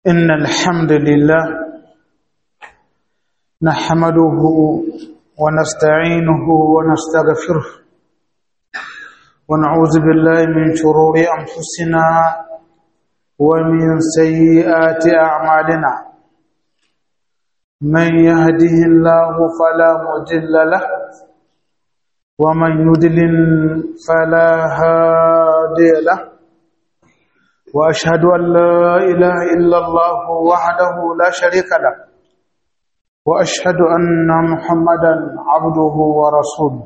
إن الحمد لله نحمده ونستعينه ونستغفره ونعوذ بالله من شرور أنفسنا ومن سيئات أعمالنا من يهده الله فلا مضل له ومن يضلل فلا هادي له واشهد ان لا اله الا الله وحده لا شريك له واشهد ان محمدا عبده ورسوله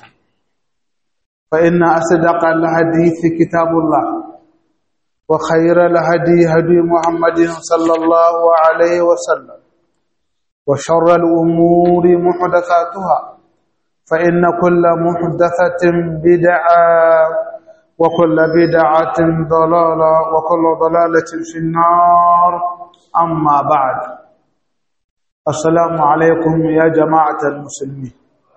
فان اصدق الحديث كتاب الله وخير الهدي هدي محمد صلى الله عليه وسلم وشر الامور محدثاتها فان كل محدثه بدعه وكل بدعة ضلالة وكل ضلالة في النار أما بعد السلام عليكم يا جماعة المسلمين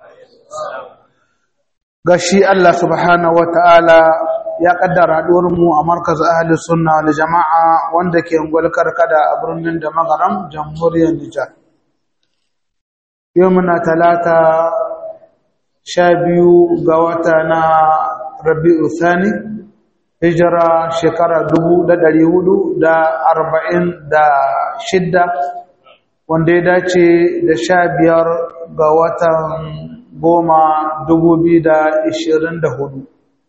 gashi Allah subhanahu wataala ya kaddara mu a markaz ahli sunna wal jama'a wanda ke ungwal karkada a birnin da magaram jamhuriyar Nijar yau muna talata sha biyu ga wata na rabi'u thani hijira shekara dubu da ɗari hudu da arba'in da shidda wanda ya dace da sha biyar ga watan goma dubu biyu da ishirin da hudu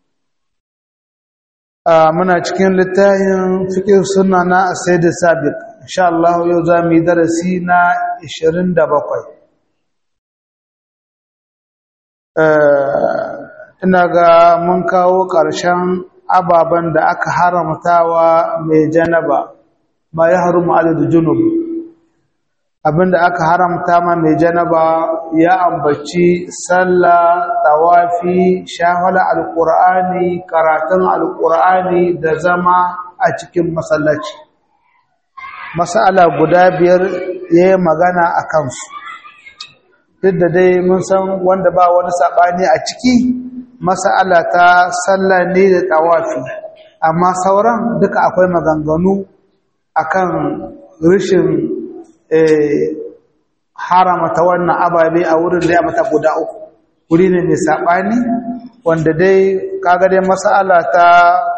muna cikin littafin fikir suna na asaidu sabiq insha Allah yau za mu yi darasi na ishirin da bakwai ina ga mun kawo ƙarshen ababen da aka haramtawa mai janaba ma ya harumu adadu junub abinda aka haramta ma mai janaba ya ambaci sallah tawafi shahwala alqur'ani karatun alqur'ani da zama a cikin masallaci masala guda biyar yayi magana a kansu duk da dai mun san wanda ba wani sabani a ciki mas'ala ta sallah ne da tawafi amma sauran duka akwai maganganu akan rishin haramata wannan ababe a wurin da ya mata guda uku wuri ne mai sabani wanda dai kaga dai mas'ala ta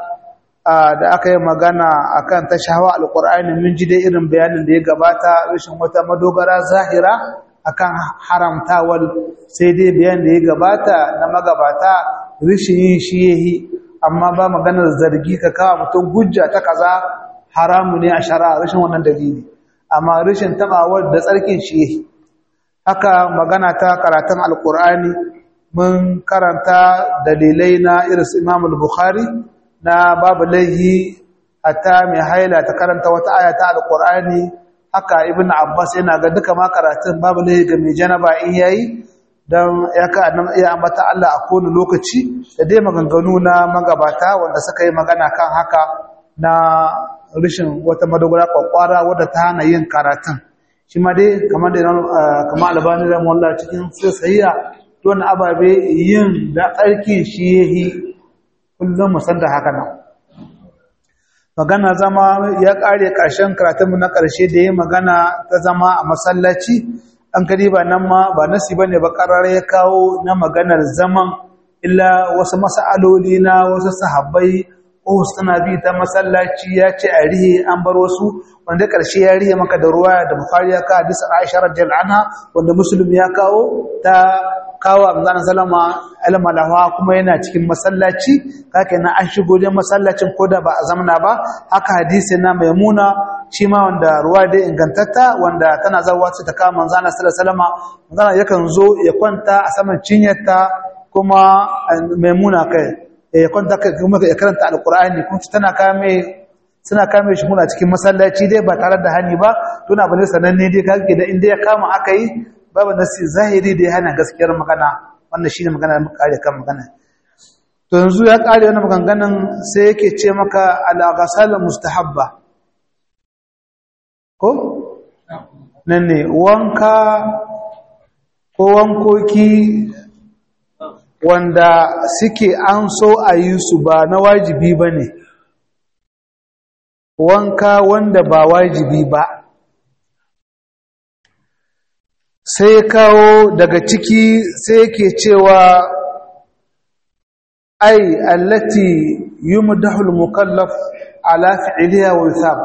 da aka yi magana akan ta shahawa alqur'ani mun ji dai irin bayanin da ya gabata rishin wata madogara zahira akan haramtawar sai dai bayan da ya gabata na magabata rishin yin shi yahi amma ba maganar zargi ka kawo mutum hujja ta kaza haramu ne a shari'a rashin wannan dalili amma rishin tabawar da tsarkin shi yahi haka magana ta karatun alkur'ani mun karanta dalilai na iris imam al-bukhari na babu laihi hatta mai haila ta karanta wata aya ta alkur'ani haka ibn abbas yana ga duka ma karatun babu laihi ga mai janaba in yayi don ya ka iya ambata Allah a kowane lokaci da dai maganganu na magabata wanda suka yi magana kan haka na rishin wata madogara kwakwara wadda ta hana yin karatun shi ma dai kamar da kama albani da mawalla cikin sahiya don ababe yin da tsarki shi yahi kullum musan da haka nan magana zama ya kare ƙarshen karatunmu na ƙarshe da ya magana ta zama a masallaci an kadi ba nan ma ba nasi bane ba karar ya kawo na maganar zaman illa wasu mas'aloli na wasu sahabbai ko suna bi ta masallaci ya ce a rihe an bar wasu wanda karshe ya rihe maka da ruwa da bukhari ya kawo hadisi aisha radhiyallahu anha wanda muslim ya kawo ta kawo amzan salama almalawa kuma yana cikin masallaci kake na an shigo da masallacin koda ba a zamana ba haka hadisi na maimuna shi ma wanda ruwa dai ingantatta wanda tana zawa ce ta kama manzana sallallahu alaihi manzana yakan zo ya kwanta a saman cinyarta kuma maimuna kai ya kwanta kuma ya karanta alqur'ani kuma tana kame suna kame shi muna cikin masallaci dai ba tare da hani ba tuna bane sananne dai kake da inda ya kama aka yi babu nasi zahiri da ya hana gaskiyar magana wannan shine magana da muka kare kan magana to yanzu ya kare wannan maganganun sai yake ce maka al-ghasal mustahabba ko nan ne wanka ko wankoki wanda suke an so a yi su ba na wajibi ba ne wanka wanda ba wajibi ba sai kawo daga ciki sai ke cewa ai allati yumdahu al-mukallaf ala fi'liha wa yusab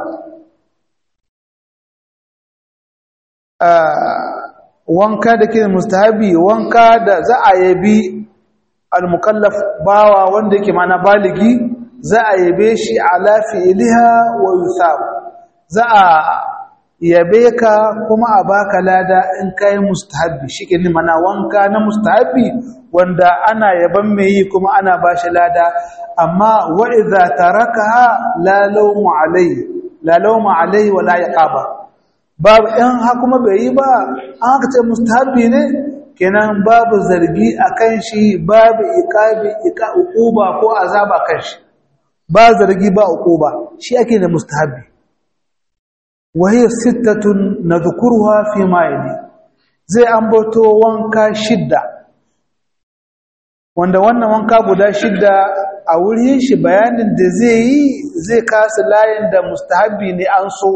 wanka da ke mustahabi wanka da za a yabi al-mukallaf bawa wanda yake mana baligi za a yabe shi ala fi'liha wa yusab za a yabe ka kuma a baka lada in kai mustahabi shike ne mana wanka na mustahabi wanda ana yaban mai yi kuma ana bashi lada amma wa idza tarakaha la lawmu alai la lawmu alai wa la yaqaba babu in ha kuma bai yi ba an haka ce mustahabi ne kenan babu zargi akan shi babu iqabi iqa uquba ko azaba kan shi ba zargi ba uquba shi ake da mustahabi وهي ستة نذكرها فيما يلي zai ambato wanka shidda wanda wannan wanka guda shidda a wurin shi bayanin da zai yi zai kasa layin da mustahabi ne an so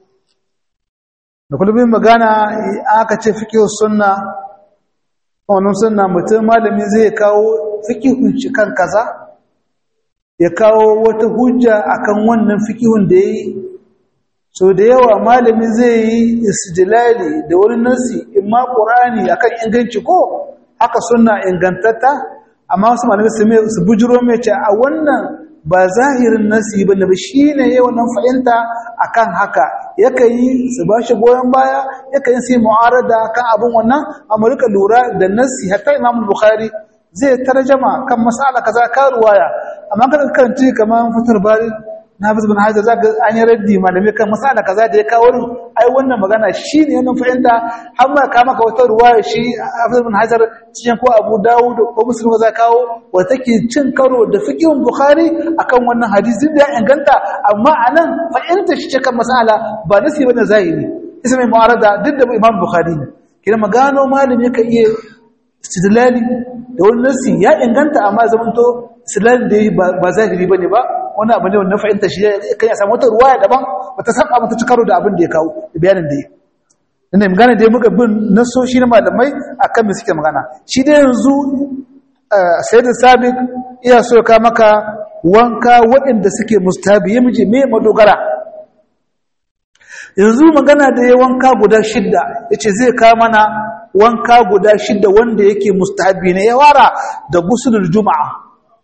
da kullum magana aka ce fiqh sunna wannan sunna mutum malami zai kawo fiqhun shi kan kaza ya kawo wata hujja akan wannan fiqhun da yayi so da yawa malami zai yi istidlali da wani nasi imma qur'ani akan inganci ko haka sunna ingantatta amma wasu malami su mai su bujiro mai ce a wannan ba zahirin nasi bane ba shine yayin wannan fahimta akan haka yakan yi su bashi goyon baya yakan yi sai mu'arada kan abin wannan amma rika lura da nasi hatta Imam Bukhari zai tarjama kan mas'ala kaza ka ruwaya amma kan karanci kaman fatar bari na fi zubin hajjar zaka an yi raddi malamai kan masala kaza da ya kawo rin ai wannan magana shi ne wannan fahimta har ma ka maka wata ruwa shi a fi zubin hajjar cikin ko abu dawud ko muslim za kawo wata ke cin karo da fiqhun bukhari akan wannan hadisi da ya inganta amma anan fahimta shi ce kan masala ba nasi bane zahiri isa mai mu'arada duk da imam bukhari ne kina magano malami ka iya istidlali da wani nasi ya inganta amma zamanto istidlali da ba zahiri bane ba wani abu ne wannan fahimta shi kan ya samu wata ruwaya daban wata saba mata cikaro da abin da ya kawo da bayanin da ya ina magana da muka bin nasoshi na malamai akan me suke magana shi da yanzu sayyid sabiq iya so ka maka wanka waɗanda suke mustabi ya miji me madogara yanzu magana da ya wanka guda shidda yace zai ka mana wanka guda shidda wanda yake mustahabi ne ya wara da gusulul juma'a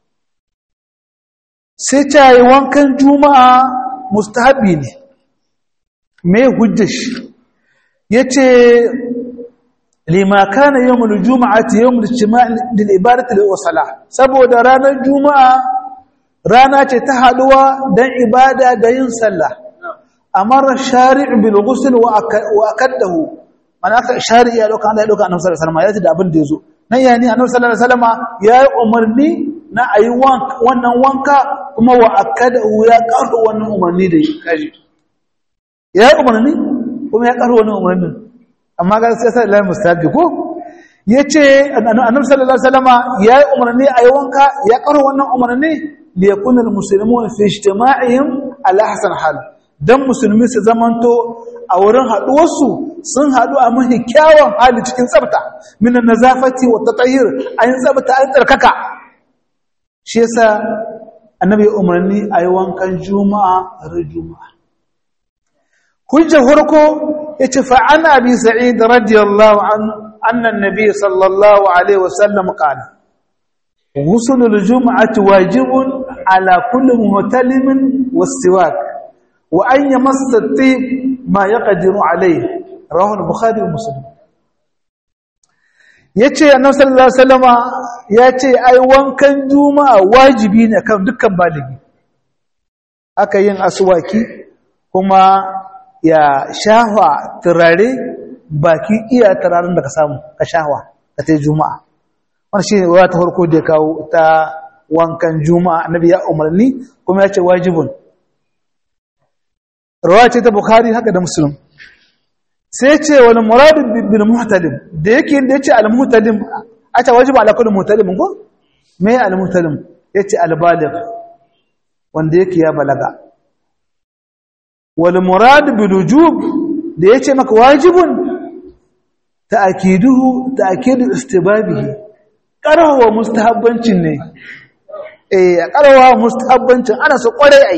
sai ta yi wankan juma'a mustahabi ne mai hujjashi ya ce limaka na yau mulu juma'a ta yau mulu da ibarata da wasala saboda ranar juma'a rana ce ta haduwa don ibada da yin sallah amara shari'u bil ghusl wa akadahu mana aka shari'i ya dauka Allah ya dauka annabi sallallahu alaihi wasallam ya ji da abin da yazo nan yani annabi sallallahu alaihi wasallam ya yi umarni na ayi wannan wanka kuma wa akadahu ya karu wannan umarni da kaji ya yi umarni kuma ya karu wannan umarni amma ga sai sai Allah mustahabi ko yace annabi sallallahu alaihi wasallam ya yi umarni ayi wanka ya karu wannan umarni li yakuna almuslimuna fi ijtima'ihim ala hasan hal dan musulmi su zamanto a wurin haduwarsu sun hadu a mahi kyawun hali cikin tsafta min nazafati wa tatahir an tsafta an tsarkaka shi yasa annabi umarni ayi wankan juma'a ran juma'a hujja farko yace fa an abi sa'id radiyallahu anhu anna an-nabiy sallallahu alaihi wasallam qala غسل الجمعة واجب على كل مهتلم والسواك وأن يمس الطيب ما يقدر عليه رواه البخاري ومسلم yace annabi sallallahu alaihi wasallama yace ai wankan juma'a wajibi ne kan dukkan baligi aka yin aswaki kuma ya shahwa turare baki iya turaren da ka samu ka shahwa ka tai juma'a wannan shi wa ta farko da kawo ta wankan juma'a annabi ya umarni kuma yace wajibun rawa ce ta bukhari haka da muslim sai ce wani muradin bil muhtalim da yake da yace al muhtalim a ta wajibu ala kulli muhtalim ko me al muhtalim yace al baligh wanda yake ya balaga wal murad bil wujub da yace maka wajibun ta'kiduhu ta'kidu istibabihi karawa mustahabbancin ne eh karawa mustahabbancin ana so kware ai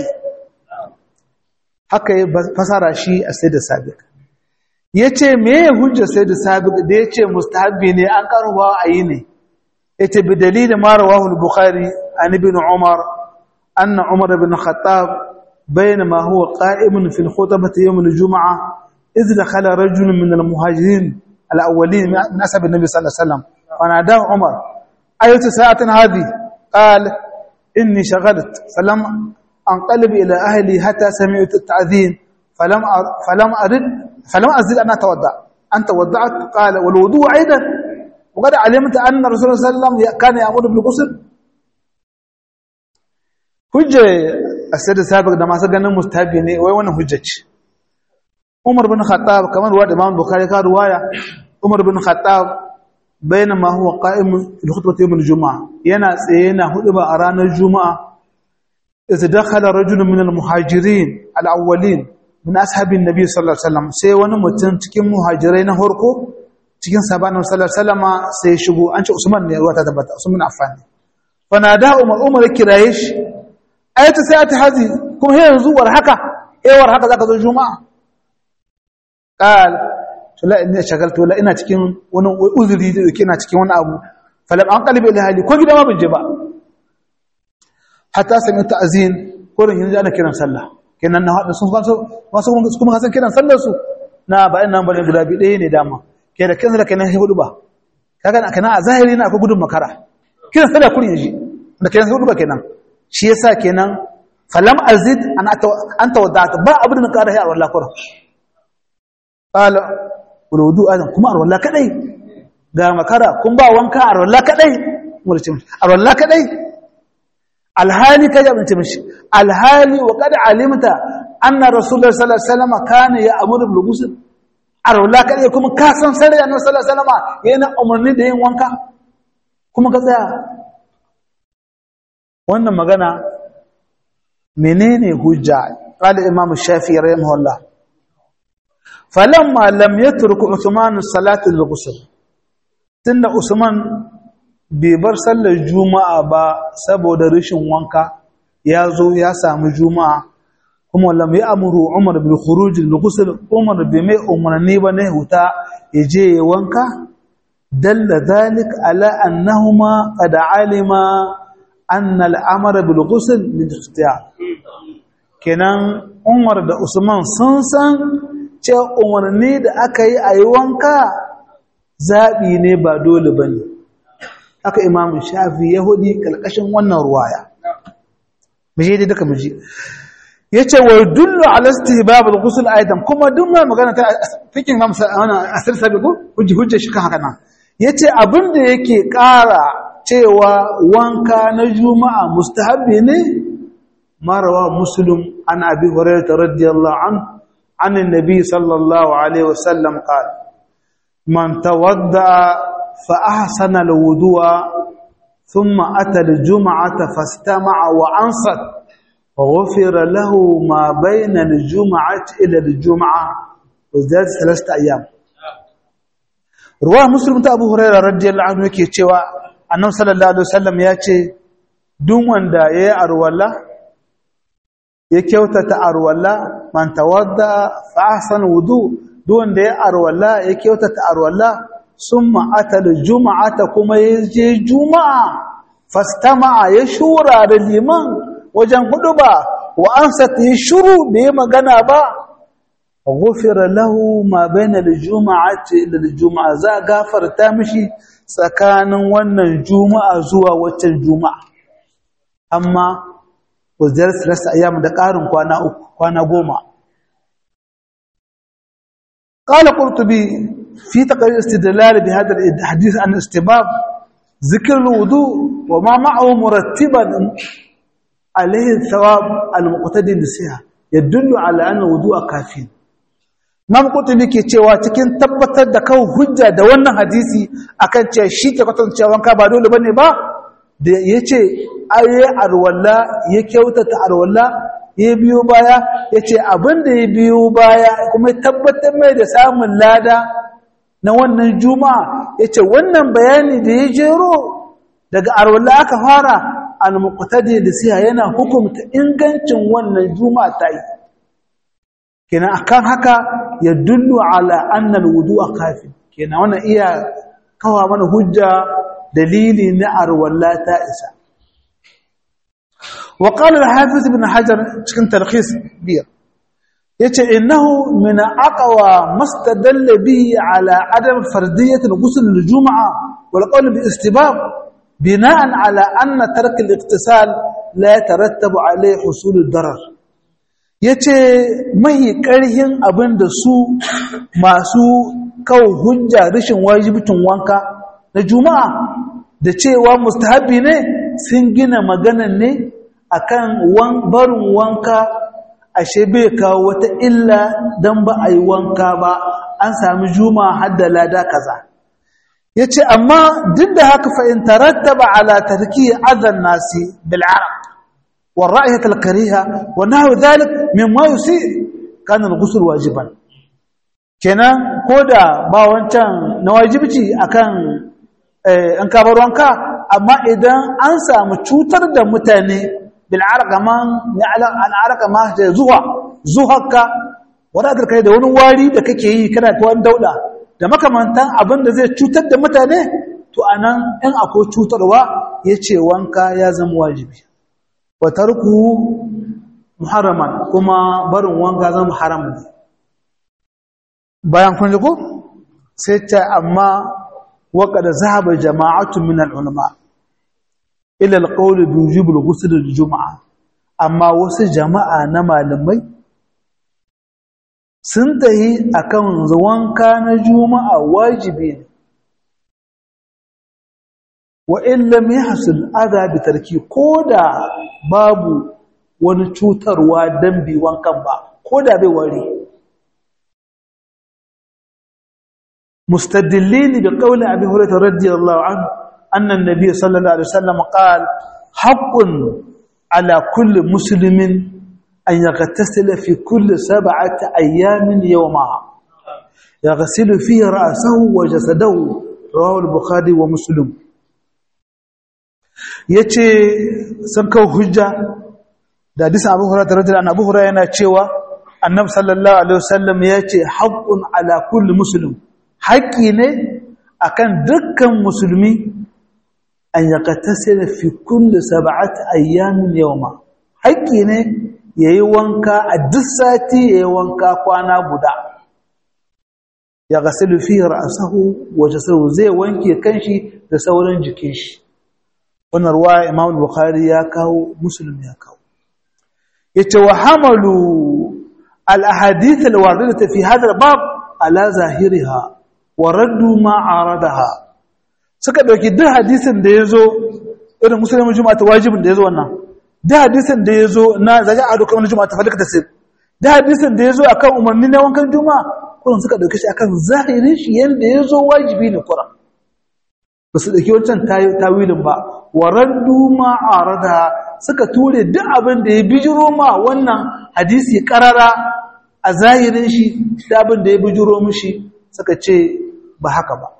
haka ya fasara shi a sai da sabiq yace me hujja sai da sabiq da yace mustahabbi ne an karawa ayi ne yace bi dalilin ma rawahu al-bukhari an ibn umar anna umar ibn khattab بينما هو قائم في الخطبة يوم الجمعة إذ دخل رجل من المهاجرين الأولين من أسب النبي صلى الله عليه وسلم فناداه عمر أية ساعة هذه قال إني شغلت فلم أنقلب إلى أهلي حتى سمعت التعذين فلم فلم أرد فلم أزل أن أتوضأ أنت وضعت قال والوضوء أيضا وقد علمت أن الرسول صلى الله عليه وسلم كان يأمر بالغسل hujja asir sabiq da masu ganin mustahabi ne wai wannan hujja ce Umar bin Khattab kamar ruwa da Imam Bukhari ka ruwaya Umar bin Khattab bainama huwa qa'im fi khutbati yawm al-jum'a yana tsaye yana huduba a ranar juma'a idza dakhala rajulun min al-muhajirin al-awwalin min ashabin nabi sallallahu alaihi wasallam sai wani mutum cikin muhajirai na farko cikin sahaban sallallahu alaihi wasallam sai shigo an ce Usman ne ruwa ta tabbata Usman Affan fa nada Umar Umar kiraye shi ayata sai ta hazi kuma sai yanzu war haka eh war haka zaka zo juma'a qal to la inni shagaltu la ina cikin wani uzuri da yake ina cikin wani abu falam an qalbi ila hali ko gida ma ban je ba hatta sami ta'zin ko ran yanzu ana kiran sallah kenan na hada sun faso wasu kuma hasan kiran sallar su na ba ina bane guda bi ɗaya ne dama ke da kansa da kenan hudu ba kaga kana a zahiri na akwai gudun makara kiran sallah kurin yaji da kenan hudu ba kenan shi yasa kenan falam azid an an tawaddata ba abin da ƙara hayar wallahi kuran qala wudu adan kuma ar wallahi kadai ga makara kun ba wanka ar wallahi kadai murcin ar wallahi kadai alhali kaje abin ce mishi alhali wa qad alimta anna rasulullah sallallahu alaihi wasallam kana ya'muru bil ghusl ar wallahi kadai kuma ka san sare annabi sallallahu alaihi wasallam yana umarni da yin wanka kuma ka tsaya wannan magana menene hujja qala imam shafi'i rahimahullah falamma lam yatruk usman salatu al-ghusl tunda usman bai bar sallar juma'a ba saboda rashin wanka ya zo ya samu juma'a kuma lam ya'muru umar bil khuruj al-ghusl umar bai mai umarni ba ne huta yaje wanka dalla dhalik ala annahuma qad alima أن الأمر بالغسل للاختيار kenan Umar da Usman sun san cewa umarni da aka yi a yi wanka zaɓi ne ba dole ba ne aka imamun shafi ya hudu ƙalƙashin wannan ruwaya muje dai duka muje ya ce wa dullu alasti babu gusul aidan kuma duk mai magana ta fikin hamsa a asir sabi ko hujja shi kan haka nan ya ce abin da yake ƙara cewa wanka na juma'a mustahabbi ne marawa muslim an abi hurairah radiyallahu an an annabi sallallahu alaihi wasallam qala man tawadda fa ahsana alwudu'a thumma ata aljum'ata fastama'a wa ansat فغفر له ما بين الجمعة إلى الجمعة وزاد ثلاثة أيام رواه مسلم أبو هريرة رضي الله عنه يكي annabi sallallahu alaihi wasallam ya ce duk wanda yayi arwala ya kyautata arwala man tawadda fa ahsana wudu duk wanda yayi arwala ya kyautata arwala summa atal juma'ata kuma yaje juma'a fastama'a ya shura da liman wajen huduba wa ansat ya shuru bai magana ba ghufira lahu ma baina al-jum'ati ila al-jum'a za gafarta mishi tsakanin wannan juma'a zuwa waccan juma'a amma wazir rasa ayyam da ƙarin kwana uku kwana goma قال قرطبي في تقرير استدلال بهذا الحديث عن استباب ذكر الوضوء وما معه مرتبا عليه الثواب المقتدي للصحة يدل على أن الوضوء كافي Imam Qurtubi ke cewa cikin tabbatar da kawo hujja da wannan hadisi akan cewa shi ke kwatancewa wanka ba dole bane ba da yace aye arwalla ya kyautata arwalla ya biyo baya ya ce abin da ya biyo baya kuma ya tabbatar mai da samun lada na wannan juma'a ya ce wannan bayani da ya jero daga arwala aka fara al-muqtadi da siya yana hukumta ingancin wannan juma'a ta yi kenan akan haka ya dullu ala anna al-wudu'a kafi kenan wannan iya kawa mana hujja dalili na arwala ta isa wa qala al-hafiz ibn hajar cikin talkhis biyar yace innahu min aqwa mastadalla bihi ala adam fardiyyat al-ghusl al-jum'a wal qawl bi istibab bina'an ala anna tark al-iqtisal la yatarattabu alayhi husul ad-darar yace mai karhin abinda su masu kawo hujja rashin wajibitin wanka na juma'a da cewa mustahabi ne sun gina maganan ne akan barin wanka ashe bai kawo wata illa don ba a yi wanka ba an sami juma hadda lada kaza ya ce amma duk da haka fa'in tarattaba ala tarki azan nasi bil'arab wa ra'ayyat al-kariha wa nahu dhalik mimma yusi kana al-ghusl wajiban kenan koda ba wancan na wajibci akan an kabar wanka amma idan an samu cutar da mutane bil'arqaman al'arqama da zuwa zuhakka wadatar kai da wani wari da kake yi kana ta wani dauda da makamantan abin da zai cutar da mutane to anan in akwai cutarwa yace wanka ya zama wajibi wa tarku muharraman kuma barin wanka zama haram ne bayan kun ji ko sai ta amma وقد ذهب جماعة من العلماء إلى القول بوجوب الغسل الجمعة أما وس جماعة نما لمي سنتهي أكون زوان كان جمعة واجبين وإن لم يحصل أذى بتركي كودا بابو ونشوتر ودنبي وانكبا كودا بوري مستدلين بقول أبي هريرة رضي الله عنه أن النبي صلى الله عليه وسلم قال حق على كل مسلم أن يغتسل في كل سبعة أيام يومها يغسل فيه رأسه وجسده رواه البخاري ومسلم yace sun kawo hujja da hadisin Abu Hurairah radiyallahu anhu Abu Hurairah yana cewa Annabi sallallahu alaihi wasallam yace haqqun ala kulli muslim haƙƙi ne akan dukkan musulmi an yaqtasila fi kulli sab'ati ayyamin yawma haƙƙi ne yayi wanka a duk sati yayi wanka kwana guda ya gasilu fi ra'sahu wa jasadu zai wanke kanshi da sauran jikin shi wannan ruwa Imam Bukhari ya kawo Muslim ya kawo yace wa hamalu al ahadith al waridata fi hadha al bab ala zahiriha wa raddu ma aradaha suka dauki duk hadisin da yazo irin musulmin juma'a ta wajibin da yazo wannan duk hadisin da yazo na zaga ado kamar juma'a ta falaka tasir duk hadisin da yazo akan umarni na wankan juma'a kullum suka dauke shi akan zahirin shi yanda yazo wajibi ne kuran ba su dauki wancan tawilin ba wa raddu ma aradaha suka ture duk abin da ya bijiro ma wannan hadisi karara a zahirin shi da abin da ya bijiro mishi suka ce ba haka ba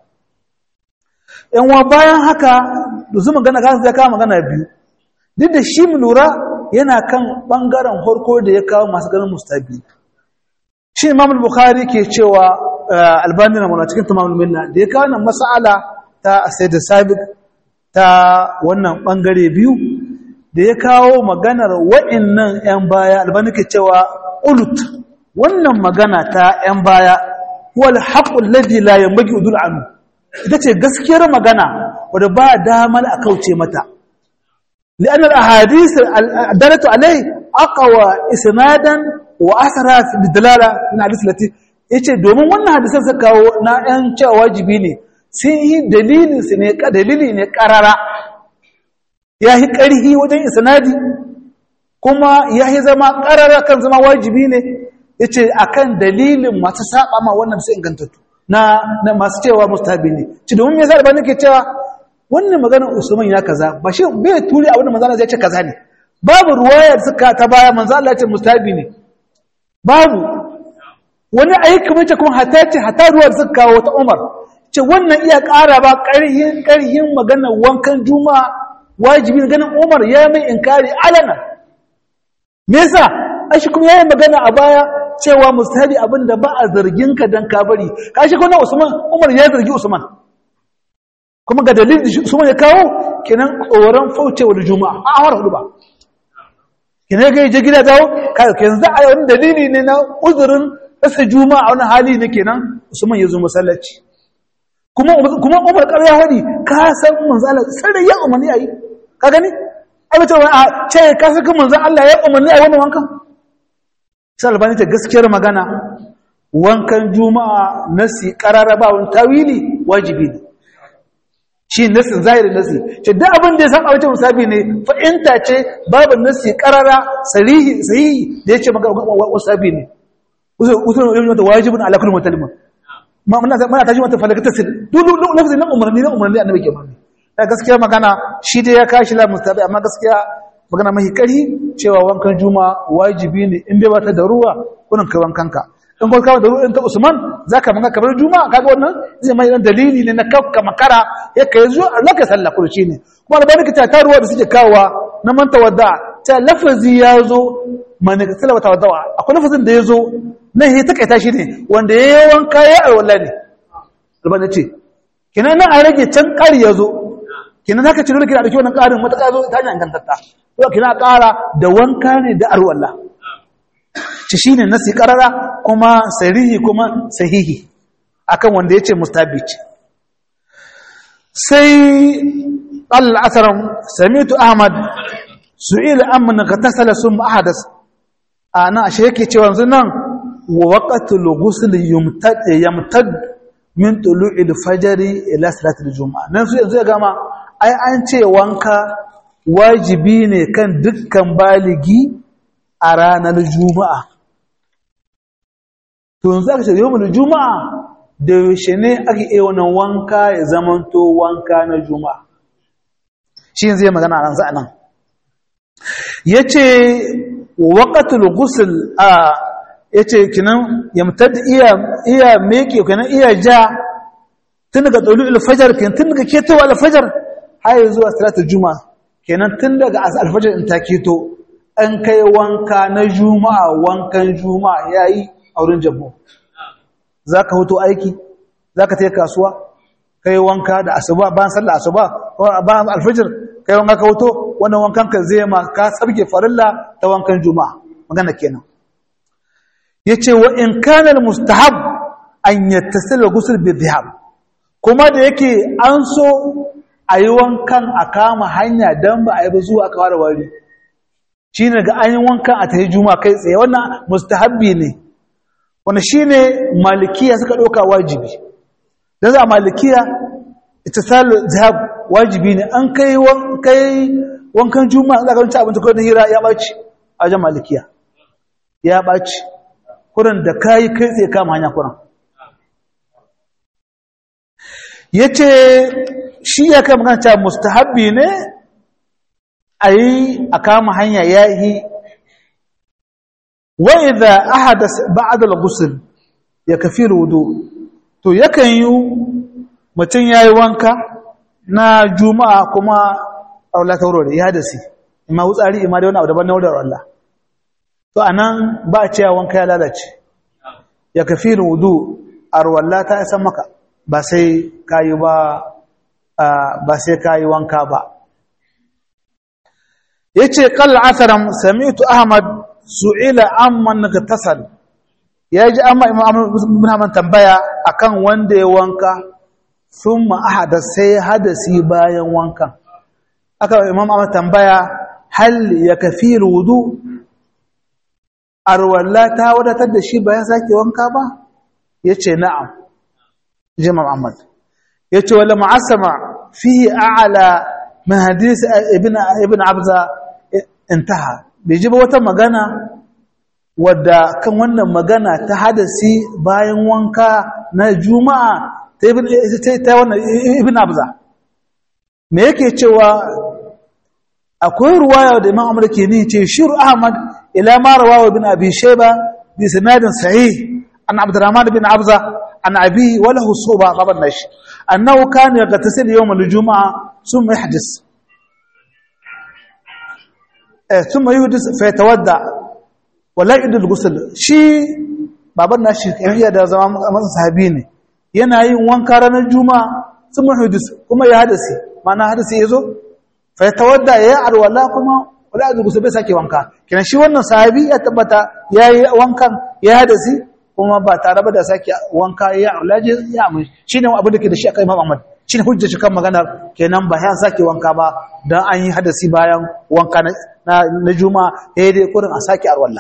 yan wa bayan haka da su magana kan zai kawo magana biyu duk da shi mu lura yana kan bangaren harko da ya kawo masu ganin mustabi shi imam bukhari ke cewa albani na muna cikin tamamul minna da ya kawo nan mas'ala ta sayyid sabiq ta wannan bangare biyu da ya kawo maganar wa'annan yan baya albani ke cewa ulut wannan magana ta yan baya wal haqqul ladhi la yanbaghi udul anhu ita ce gaskiyar magana wadda ba damar a kauce mata li'annar ahadith dalatu alai aqwa isnadan wa asara fi dalala min hadith lati yace domin wannan hadisan suka kawo na yan cewa wajibi ne sun yi dalilin su ne dalili ne karara ya yi karhi wajen isnadi kuma ya yi zama karara kan zama wajibi ne yace akan dalilin masu saba ma wannan su ingantattu na, na masu cewa mustahabi ne ci domin me yasa albani ke cewa wannan maganar usman ya kaza ba shi bai turi abin da manzana zai ce kaza ne babu ruwayar suka ta baya manzo Allah ce mustahabi ne babu wani aiki mace kuma hata ce hata ruwar suka kawo ta Umar ce wannan iya ƙara ba ƙarhin ƙarhin maganar wankan juma'a wajibi ganin Umar ya mai inkari alana me yasa ashi kuma yayin magana a baya cewa mustahabi abinda ba a zargin ka dan ka bari kashi kuma Usman Umar ya zargi Usman kuma ga dalilin da Usman ya kawo kenan tsoron faucewa da juma'a a awar hudu ba kenan ga je gida dawo kenan za a yi wani dalili ne na uzurin rasa juma'a wani hali ne kenan Usman ya zo masallaci kuma kuma Umar ƙarya hadi ka san manzo Allah sai ya umarni ayi ka gani abin ta a ce ka saka manzo Allah ya umarni ayi wannan wankan sai albani ta gaskiyar magana wankan juma'a nasi qarara ba wani tawili wajibi ne shi nasin zahirin nasi ce duk abin da ya san abin musabi ne fa'inta ce babu nasi qarara sarihi sahihi da yace maka wasabi ne usul ilmi ta wajibun ala kulli mutalim ma muna muna taji wata falakata sir duk lafzin nan umarni na umarni annabi ke umarni da gaskiya magana shi dai ya kashi la mustabi amma gaskiya magana mai kari cewa wankan juma wajibi ne in dai ba ta da ruwa kunin kai wankanka in kuma kawo da ruwa ta Usman zaka manga kamar juma kaga wannan zai mai dalili ne na kafka makara ya kai zuwa laka sallah kurci ne kuma albarka ta ta ruwa da suke kawowa na man tawadda ta lafazi ya zo man sallah tawadda akwai lafazin da ya zo nan ya takaita shi ne wanda ya yi wanka ya alwala ne albana ce kinan nan a rage can ƙari ya zo kinan haka ciro da kina ɗauki wannan ƙarin matuƙa zo ta hanyar ingantatta yau kina ƙara da wanka ne da arwalla ci shi ne nasi ƙarara kuma sarihi kuma sahihi akan wanda ya ce mustabi ce sai al'asaran samitu ahmad su'ila amma ka tasala sun ma'adas a nan ashe yake cewa yanzu nan ووقت الغسل يمتد يمتد من طلوع الفجر الى صلاه الجمعه nan su yanzu ya gama ai an ce wanka wajibi ne kan dukkan baligi a ranar juma'a to yanzu aka ce yawmul juma'a da yaushe ne ake yi wannan wanka ya zamanto wanka na juma'a shi yanzu ya magana nan za nan yace waqatul ghusl a ya ce kinan yamtar da iya meke kinan iya ja tun daga tsolu alfajar kinan tun daga ketowa alfajar har zuwa salatar juma kenan tun daga alfajar in ta keto an kai wanka na juma'a wankan juma'a ya yi a wurin jabo za ka hoto aiki za ka kasuwa kai wanka da asuba bayan sallar asuba bayan alfajar kai wanka ka hoto wannan wankan ka zai ma ka sabke farilla ta wankan juma'a magana kenan yace wa in kana mustahab an yattasila ghusl bi dhihab kuma da yake an so ayi wankan a kama hanya dan ba ayi ba zuwa aka fara wari shine ga an yi wankan a tayi juma'a kai tsaye wannan mustahabbi ne wannan shine malikiya suka doka wajibi dan za malikiya ittisal dhihab wajibi ne an kai kai wankan juma'a zaka ci abinci ko da hira ya baci a jama'a malikiya ya baci kuran da kayi kai tsaye kama hanya kuran ya ce shi ya kai magana cewa mustahabbi ne a yi a kama hanya ya yi wai da ahada ba'adal gusul ya kafi rudu to yakan yi mutum ya yi wanka na juma'a kuma aula ta wurare ya hadasi ima wutsari ima da wani abu daban na wurin Allah to anan ba a cewa wanka ya lalace ya kafi wudu arwalla ta isa maka ba sai kayi ba ba sai kayi wanka ba yace qal asaram sami'tu ahmad su'ila amman tasal yaji amma imam ibn Ahmad tambaya akan wanda ya wanka thumma ahada sai hadasi bayan wankan aka imam Ahmad tambaya hal yakfi wudu arwalla ta wadatar da shi bayan sake wanka ba yace na'am jama'a Ahmad yace wala mu'assama fihi a'la min hadith ibn ibn abza intaha bai ji ba wata magana wadda kan wannan magana ta hadasi bayan wanka na juma'a ta ibn ta wannan ibn abza me yake cewa akwai ruwaya da imam amur ke ni ce shir ahmad ila ma rawawa bin abi shayba bi sanadin sahih an abdurrahman bin abza an abi wa lahu suba qaban nashi annahu kana yagtasil yawm al-jum'a thumma yahdis eh thumma yuhdis fa yatawadda wa la yudil ghusl shi baban nashi iya da zama masa sahabi ne yana yin wanka ranar juma'a thumma yuhdis kuma ya hadasi mana hadasi yazo fa tawadda ya alwala kuma wala azu gusa bai sake wanka kina shi wannan sahabi ya tabbata yayi wankan ya hadasi kuma ba tare ba da sake wanka ya ulaje ya mai shine abin da ke da shi akai Imam Ahmad shine hujja shi kan maganar kenan ba ya sake wanka ba dan an yi hadasi bayan wanka na na juma'a eh dai kurin a sake alwala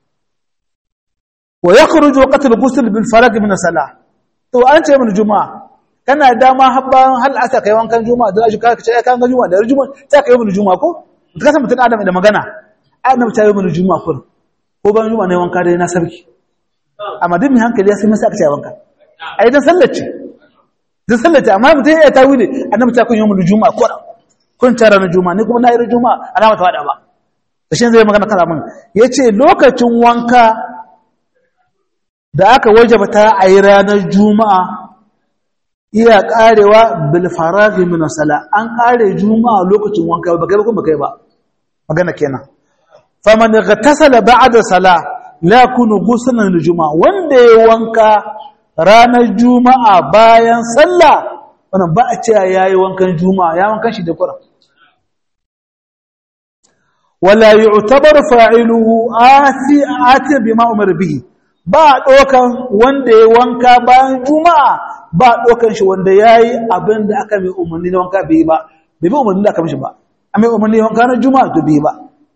wa yakhruju waqt al-ghusl bil farag min salah to an ce min juma'a kana dama habban hal asa kai wankan juma'a da shi ka ce kan ga juma'a da juma'a ta kai mun juma'a ko ka san mutun adam da magana annabi ta yi mun juma'a kun ko ban juma'a ne wanka dai na sarki amma duk mai hankali ya sai masa aka ce wanka ai dan sallace dan sallace amma mutun ya tawi ne annabi ta kun yi mun juma'a ko kun tara na juma'a ni kuma na yi juma'a ana mata wada ba shin zai magana kana mun yace lokacin wanka da aka wajaba ta a yi ranar juma'a iya karewa bil faraghi min sala an kare juma'a lokacin wanka ba kai ba kuma kai ba magana kenan faman ghatasala ba'da sala la kunu ghuslan lil juma'a wanda ya wanka ranar juma'a bayan sallah wannan ba a ce yayi wankan juma'a ya wankan shi da Qur'an wala yu'tabar fa'iluhu ati ati bima umar bihi ba dokan wanda ya wanka bayan juma'a ba ɗaukan shi wanda ya yi abin da aka mai umarni na wanka bai ba bai bi umarni da aka mishi ba a mai umarni wanka na juma'a to bai ba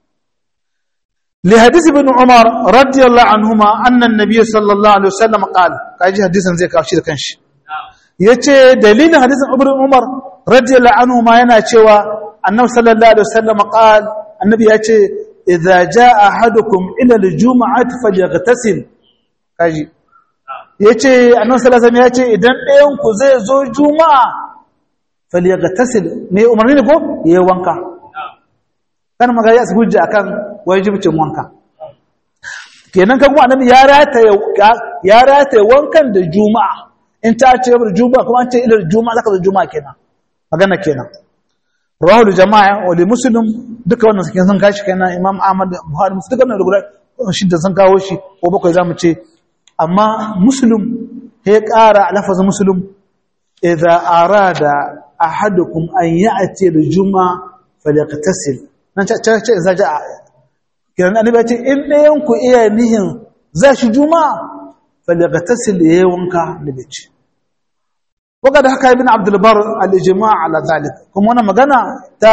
li hadisi bin umar radiyallahu anhuma annan nabiy sallallahu alaihi wasallam qala kaji hadisin zai kawo shi da kanshi yace dalilin hadisin ibn umar radiyallahu anhuma yana cewa annabi sallallahu alaihi wasallam qala annabi yace idza jaa ahadukum ila al-jum'ati falyaghtasil kaji ya ce annan salasan ya ce idan ɗayanku zai zo juma'a faliyagattasil mai umarni ne ko ya yi wanka kan magana ya su hujja a kan wajibcin wanka kenan kan kuma annabi ya rataye wankan da juma'a in ta ce yabar juma'a kuma an ce ilar juma'a zaka zo juma'a kenan magana kenan rahul jama'a wali muslim duka wannan sakin sun kashi kenan imam ahmad buhari musu duka wannan da guda shidda sun kawo shi ko bakwai za mu ce amma muslim ya ƙara lafazin muslim idza arada ahadukum an ya'ti al-jum'a falyaqtasil nan ce ce ce za ja kiran annabi ya ce in ɗayan ku iya nihin za shi juma'a falyaqtasil yayi wanka da bici وقد حكى ابن عبد البر الاجماع على ذلك kuma wannan magana ta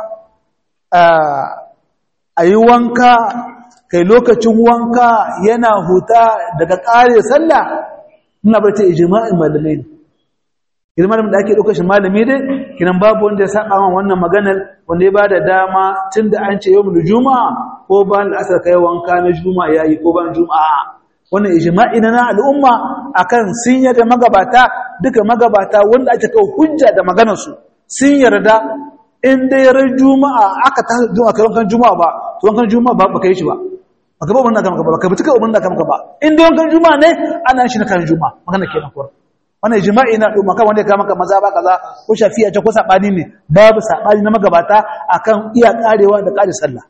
ayi wanka kai lokacin wanka yana huta daga ƙare sallah ina bar ta ijma'in malamai ne idan malamin da ake ɗaukar shi malami dai kinan babu wanda ya saba man wannan maganar wanda ya bada dama tunda an ce yawmul juma'a ko bayan al'asar kai wanka na juma'a yayi ko bayan juma'a wannan ijma'i na al'umma akan sun yarda magabata duka magabata wanda ake kawo hujja da maganar su sun yarda in dai ran juma'a aka ta juma'a kai wankan juma'a ba to wankan juma'a ba baka yi shi ba baka ba wannan kan ba baka bi tuka wannan kan ba in dai wankan juma'a ne ana shi na kan juma'a magana kenan ko wannan ijma'i na al'umma kan wanda ya kama maza ba kaza ko shafi'a ce ko sabani ne babu sabani na magabata akan iya karewa da kare sallah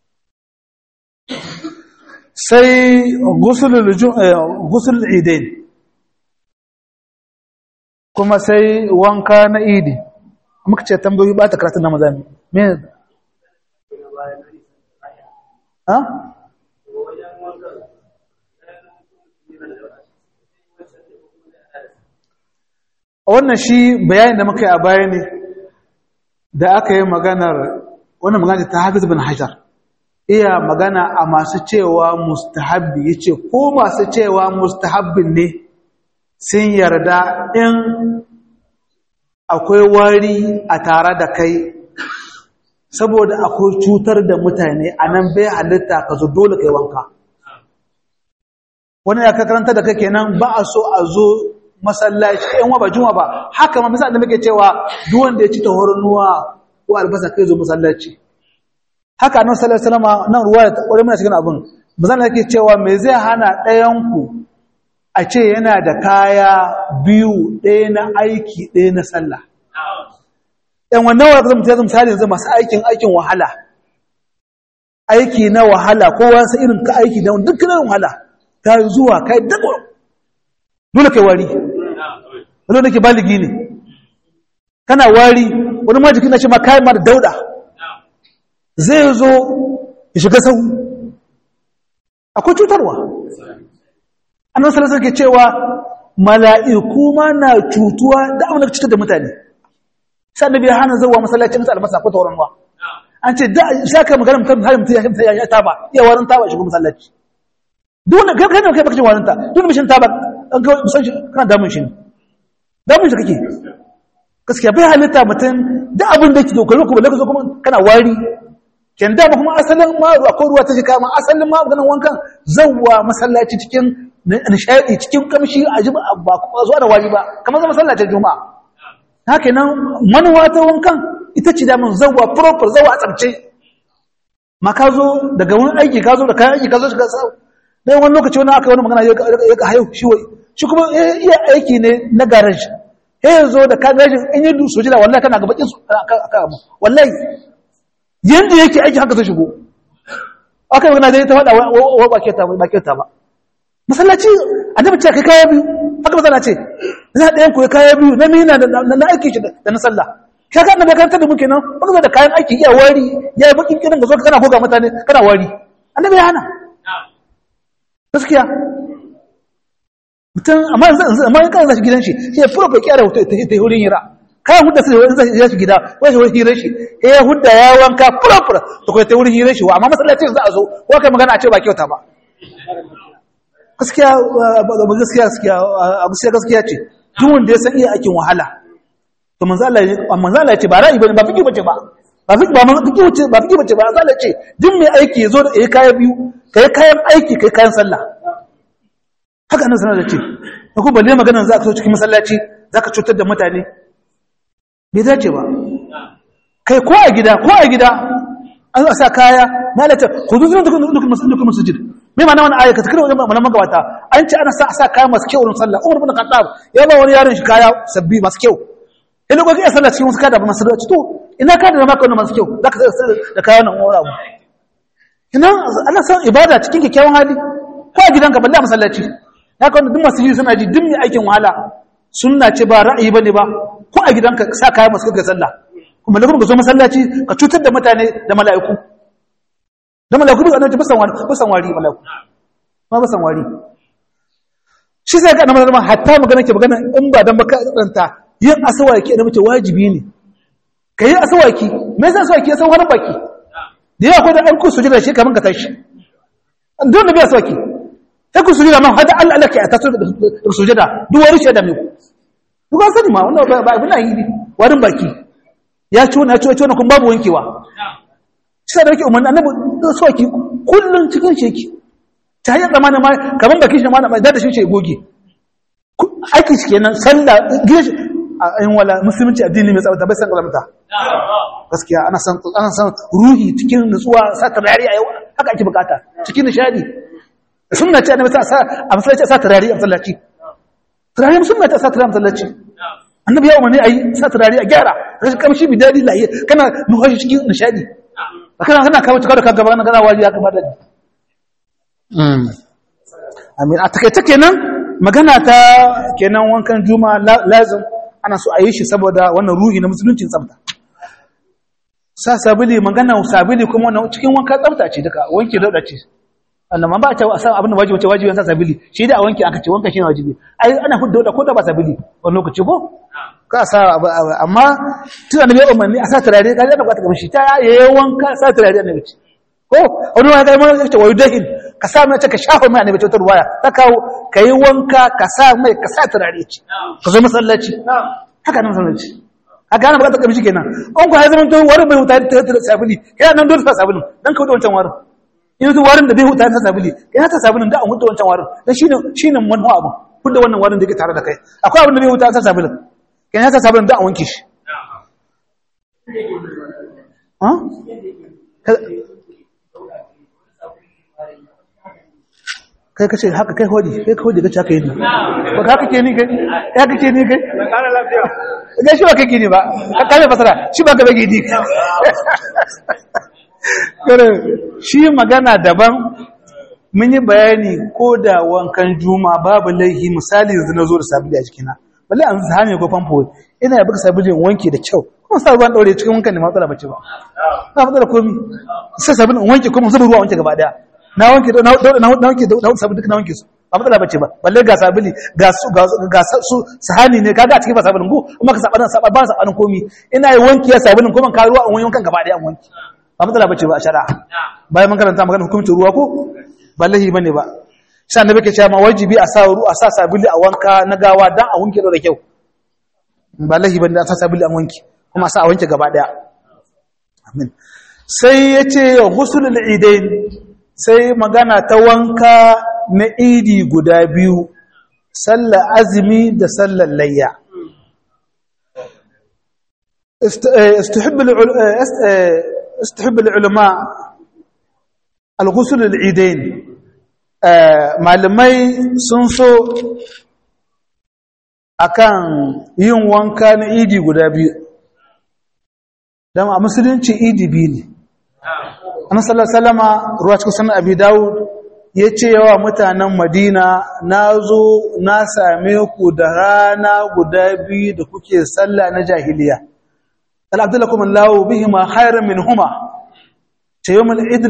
sai gusul idain kuma sai wanka na idi muka ce tambayoyi ba ta karatun na maza me ha? wannan shi bayanin da muka yi a baya ne da aka yi maganar wannan magana ta hafiz bin hajar iya magana a masu cewa mustahabbi ya ce ko masu cewa mustahabbin ne sun yarda in akwai wari a tare da kai saboda akwai cutar da mutane a nan bai halitta ka zo dole kai wanka wani ya karanta da kake nan ba a so a zo masallaci yan wa ba juma ba haka ma misali da muke cewa duk wanda ya ci tahorunuwa ko albasa kai zo masallaci haka nan sallallahu alaihi wasallam nan ruwa ta kware mana cikin abin bazan yake cewa me zai hana ɗayan ku a ce yana da kaya biyu ɗaya na aiki ɗaya na sallah ɗan wannan wa zama zama misali yanzu masu aikin aikin wahala aiki na wahala kowa sai irin ka aiki na dukkanin wahala ka zuwa kai dago dole kai wari wani da ke baligi ne kana wari wani ma jikin na shi ma kayan ma da dauda zai zo ya shiga sau akwai cutarwa annan salasar ke cewa mala'iku ma na cutuwa da abin da cutar da mutane sai da biya hana zauwa masallacin mutu albasa ko tauron ruwa an ce da sha kai magana mutum har mutum ya shi ya taba iya warin taba shigo masallaci duk wanda kai kai kai baka jin warin ta duk wanda bishin taba an ga san shi kana damun shi ne damun shi kake gaskiya bai halitta mutum da abin da yake dokar ko balle ka zo kuma kana wari ken da kuma asalin ma akwai ruwa ta shiga ma asalin ma maganan wankan zawwa masallaci cikin nishadi cikin kamshi a jiba ba kuma zuwa da wari ba kamar zama masallacin juma'a haka nan manuwa ta wankan ita ce damun zawwa proper zawwa a tsabce ma ka zo daga wani aiki ka zo da kayan aiki ka zo shiga sau dan wani lokaci wani aka wani magana ya ka hayo shi wai shi kuma iya aiki ne na garage sai ya zo da ka garage in yi dusu jira wallahi kana ga bakin su aka abu wallahi yanda yake aiki haka zai shigo aka magana dai ta faɗa wa ba kyauta ba kyauta ba masallaci annabi ce kai kaya biyu haka masala ce za ɗayan ku kaya biyu na mina na aiki shi da na sallah ka ga annabi kan da muke nan wani zo da kayan aiki iya wari ya yi bakin kiran ga zo kana goga mutane kana wari annabi ya hana gaskiya mutum amma yanzu amma in kana zashi gidan shi sai ya fura bai kyara hoto ta ta wurin hira kayan hudda sai wani zai zashi gida wani shi wurin hirar shi eh ya hudda ya wanka fura fura to kai ta wurin hirar shi wa amma masallacin za a zo ko kai magana a ce ba kyauta ba gaskiya ba gaskiya gaskiya abu sai gaskiya ce duk wanda ya san iya aikin wahala to manzo Allah manzo Allah ya ce ba ra'ayi bane ba fiki bace ba ba fiki ba manzo fiki bace ba fiki bace ba manzo Allah ya ce duk mai aiki yazo da yayi kaya biyu kai kayan aiki kai kayan sallah haka nan sanar da ce da kuma balle maganar za ka so cikin masallaci za ka cutar da mutane bai dace ba kai ko a gida ko a gida an sa kaya na da ta kudu zuwa dukkan dukkan masjid me ma na wani aya ka tikira wajen mana magabata an ce ana sa sa kaya masu kyau wurin sallah umar bin khattab ya ba wani yaron shi kaya sabbi masu kyau ina ko kai sallah cikin wasu kada ba masu to ina ka da maka wannan masu kyau zaka da kaya wannan wani abu ina ana san ibada cikin kyakkyawan hali ko a gidanka balle a masallaci ya kawo duk masu yi suna ji duk mai aikin wahala sunna ce ba ra'ayi bane ba ko a gidanka sa kaya masu kai sallah kuma lagun ka zo masallaci ka cutar da mutane da mala'iku da mala'iku duk annabi basan wari basan wari mala'iku ma basan wari shi sai ga annabi ma hatta magana ke magana in ba dan baka tsanta yin asawaki annabi ce wajibi ne kai asawaki me yasa asawaki ya san wani baki da yawa ko da an ku sujada shi kaman ka tashi don da biya asawaki sai ku sujada man hada Allah Allah ke a taso da sujada duk wani shaida mai ku duk an sani ma wannan ba abin yi ne warin baki ya ci wani ya ci wani kuma babu wankewa shi da yake umarni annabi da soki kullun cikin sheki ta hanyar zamanin ma kaman baki shi ma da da shi ce goge aiki shi kenan sallah gidan shi in wala musulunci addini mai tsabta bai san kalamta gaskiya ana san ana san ruhi cikin nutsuwa sa tarari a yau haka ake bukata cikin nishadi sunna ce annabi sa a masallaci sa turare a masallaci turare sunna ce sa turare a masallaci annabi ya umarni ayi sa turare a gyara rashin kamshi bi dadi lahiya kana nuhashi cikin nishadi kana kana kawo tuka da kanka ba kana wari ya kamar da amin a takaice kenan magana ta kenan wankan juma lazim ana so a yi shi saboda wannan ruhi na musuluncin tsafta sa sabili magana sabili kuma wannan cikin wanka tsafta ce duka wanke dauda ce annan ba ta san abin da wajibi ce wajibi sa sabili shi da a wanke aka ce wanka shine wajibi ai ana hudda da ko da ba sabili wani lokaci ko ka sa amma tun annabi ya umarni a sa turare ka da bukata kamshi ta yayi wanka sa turare annabi ce ko wani wani kai mai ce wayu dahin ka sa mai ce ka shafa mai annabi ce ta ruwaya ta kawo kai wanka ka sa mai ka sa turare ce ka zo masallaci haka nan masallaci a gane bukata kamshi kenan an ku ya zama to wani bai huta ta sabili kai nan dole sa sabulin dan ka wuce wancan warin in su warin da bai huta ta sabili kai ta sabulin da an huta wancan warin dan shine shine manhu abu huda wannan warin da yake tare da kai akwai abin da bai huta ta sabulin kai ta sabulin da an wanke shi ha kai kace haka kai hodi kai hodi kace haka yi ba haka ke ni kai haka ke ni kai Kara lafiya. ga shi ba kake ni ba ka kame fasara shi ba ka bage ni kare shi magana daban mun yi bayani ko da wankan juma babu laihi misali yanzu na zo da sabili a jikina balle an zame ko famfo ina ya baka sabili in wanke da kyau kuma sa ruwan daure cikin wankan ne matsala bace ba ba matsala komi sai sabili in wanke kuma zuba ruwa wanke gaba daya na wanke na na wanke da sabili duka na wanke su ba matsala bace ba balle ga sabili ga su ga su sahani ne kaga a cikin ba sabilin ko kuma ka sabanin saba ba sabanin komi ina yi wanki ya sabilin kuma ka ruwa in wankan gaba daya in wanke ba matsala bace ba a shari'a bayan mun karanta magana hukuncin ruwa ko ba lahi bane ba sai annabi ke cewa ma wajibi a sa ru a sa sabili a wanka na gawa dan a wanke da kyau ba lahi bane a sa sabili a wanke kuma a sa a wanke gaba daya amin sai yace ghusulul idain sai magana ta wanka na idi guda biyu sallar azumi da sallar layya استحب استحب العلماء الغسل العيدين malamai sun so akan yin wanka na idi guda biyu don a musulunci idi biyu ne an salama ruwa cikin sanar abi dawud ya ce yawa mutanen madina na zo na same ku da rana guda biyu da kuke sallah na jahiliya al'abdullakum allahu bihima khairan min huma ce yau mai idil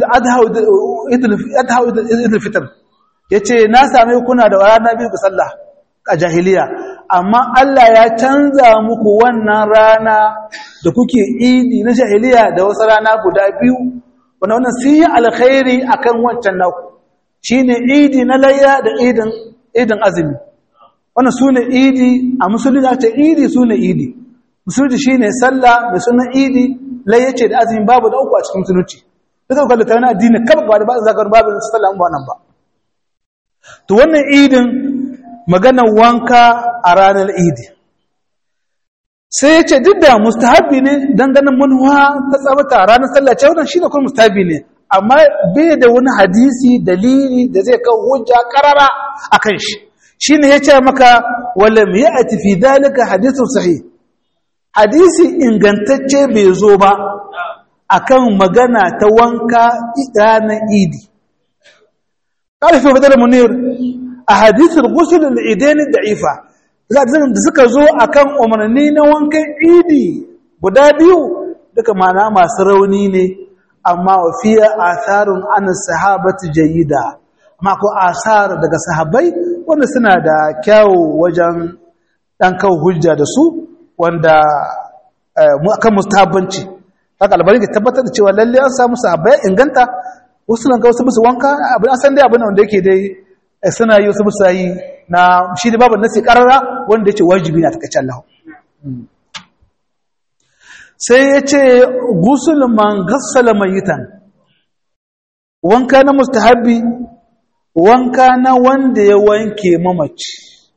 adha idil fitar ya ce na same kuna da rana biyu ga sallah a jahiliya amma Allah ya canza muku wannan rana da kuke idi na jahiliya da wasu rana guda biyu wanda wannan sun yi alkhairi akan wancan naku shine idi na layya da idin idin azumi wannan sune idi a musulunci ce idi sune idi musulunci shine sallah mai sunan idi layya ce da azumi babu da uku a cikin musulunci duka kwallo ta wani addini kaba ba da ba zagar babu sallah ba nan ba to wannan idin maganar wanka a ranar idi sai ya ce duk da mustahabi ne don ganin manuwa ta tsabata ranar sallah ce wannan shi ne kuma mustahabi ne amma bai da wani hadisi dalili da zai kawo hujja karara a kan shi shi ne ya ce maka wala mai a tafi dalika hadisun sahih hadisi ingantacce bai zo ba akan magana ta wanka ranar idi ƙarfi fadar munir a hadisun gusulun idani da'ifa da suka zo akan umarni na wankan idi guda biyu duka mana masu rauni ne amma wafiya asarun ana sahabatu jayida amma ko asar daga sahabbai wanda suna da kyawu wajen ɗan kawo hujja da su wanda akan mustahabbanci haka albarin ka tabbatar da cewa lalle an samu sahabbai inganta wasu nan ga wasu musu wanka abin an san dai abin wanda yake dai suna yi wasu musu yi na shi ne babu nasi karara wanda yake wajibi na takaice Allah sai ya ce gusul man gassala mayitan wanka na mustahabi wanka na wanda ya wanke mamaci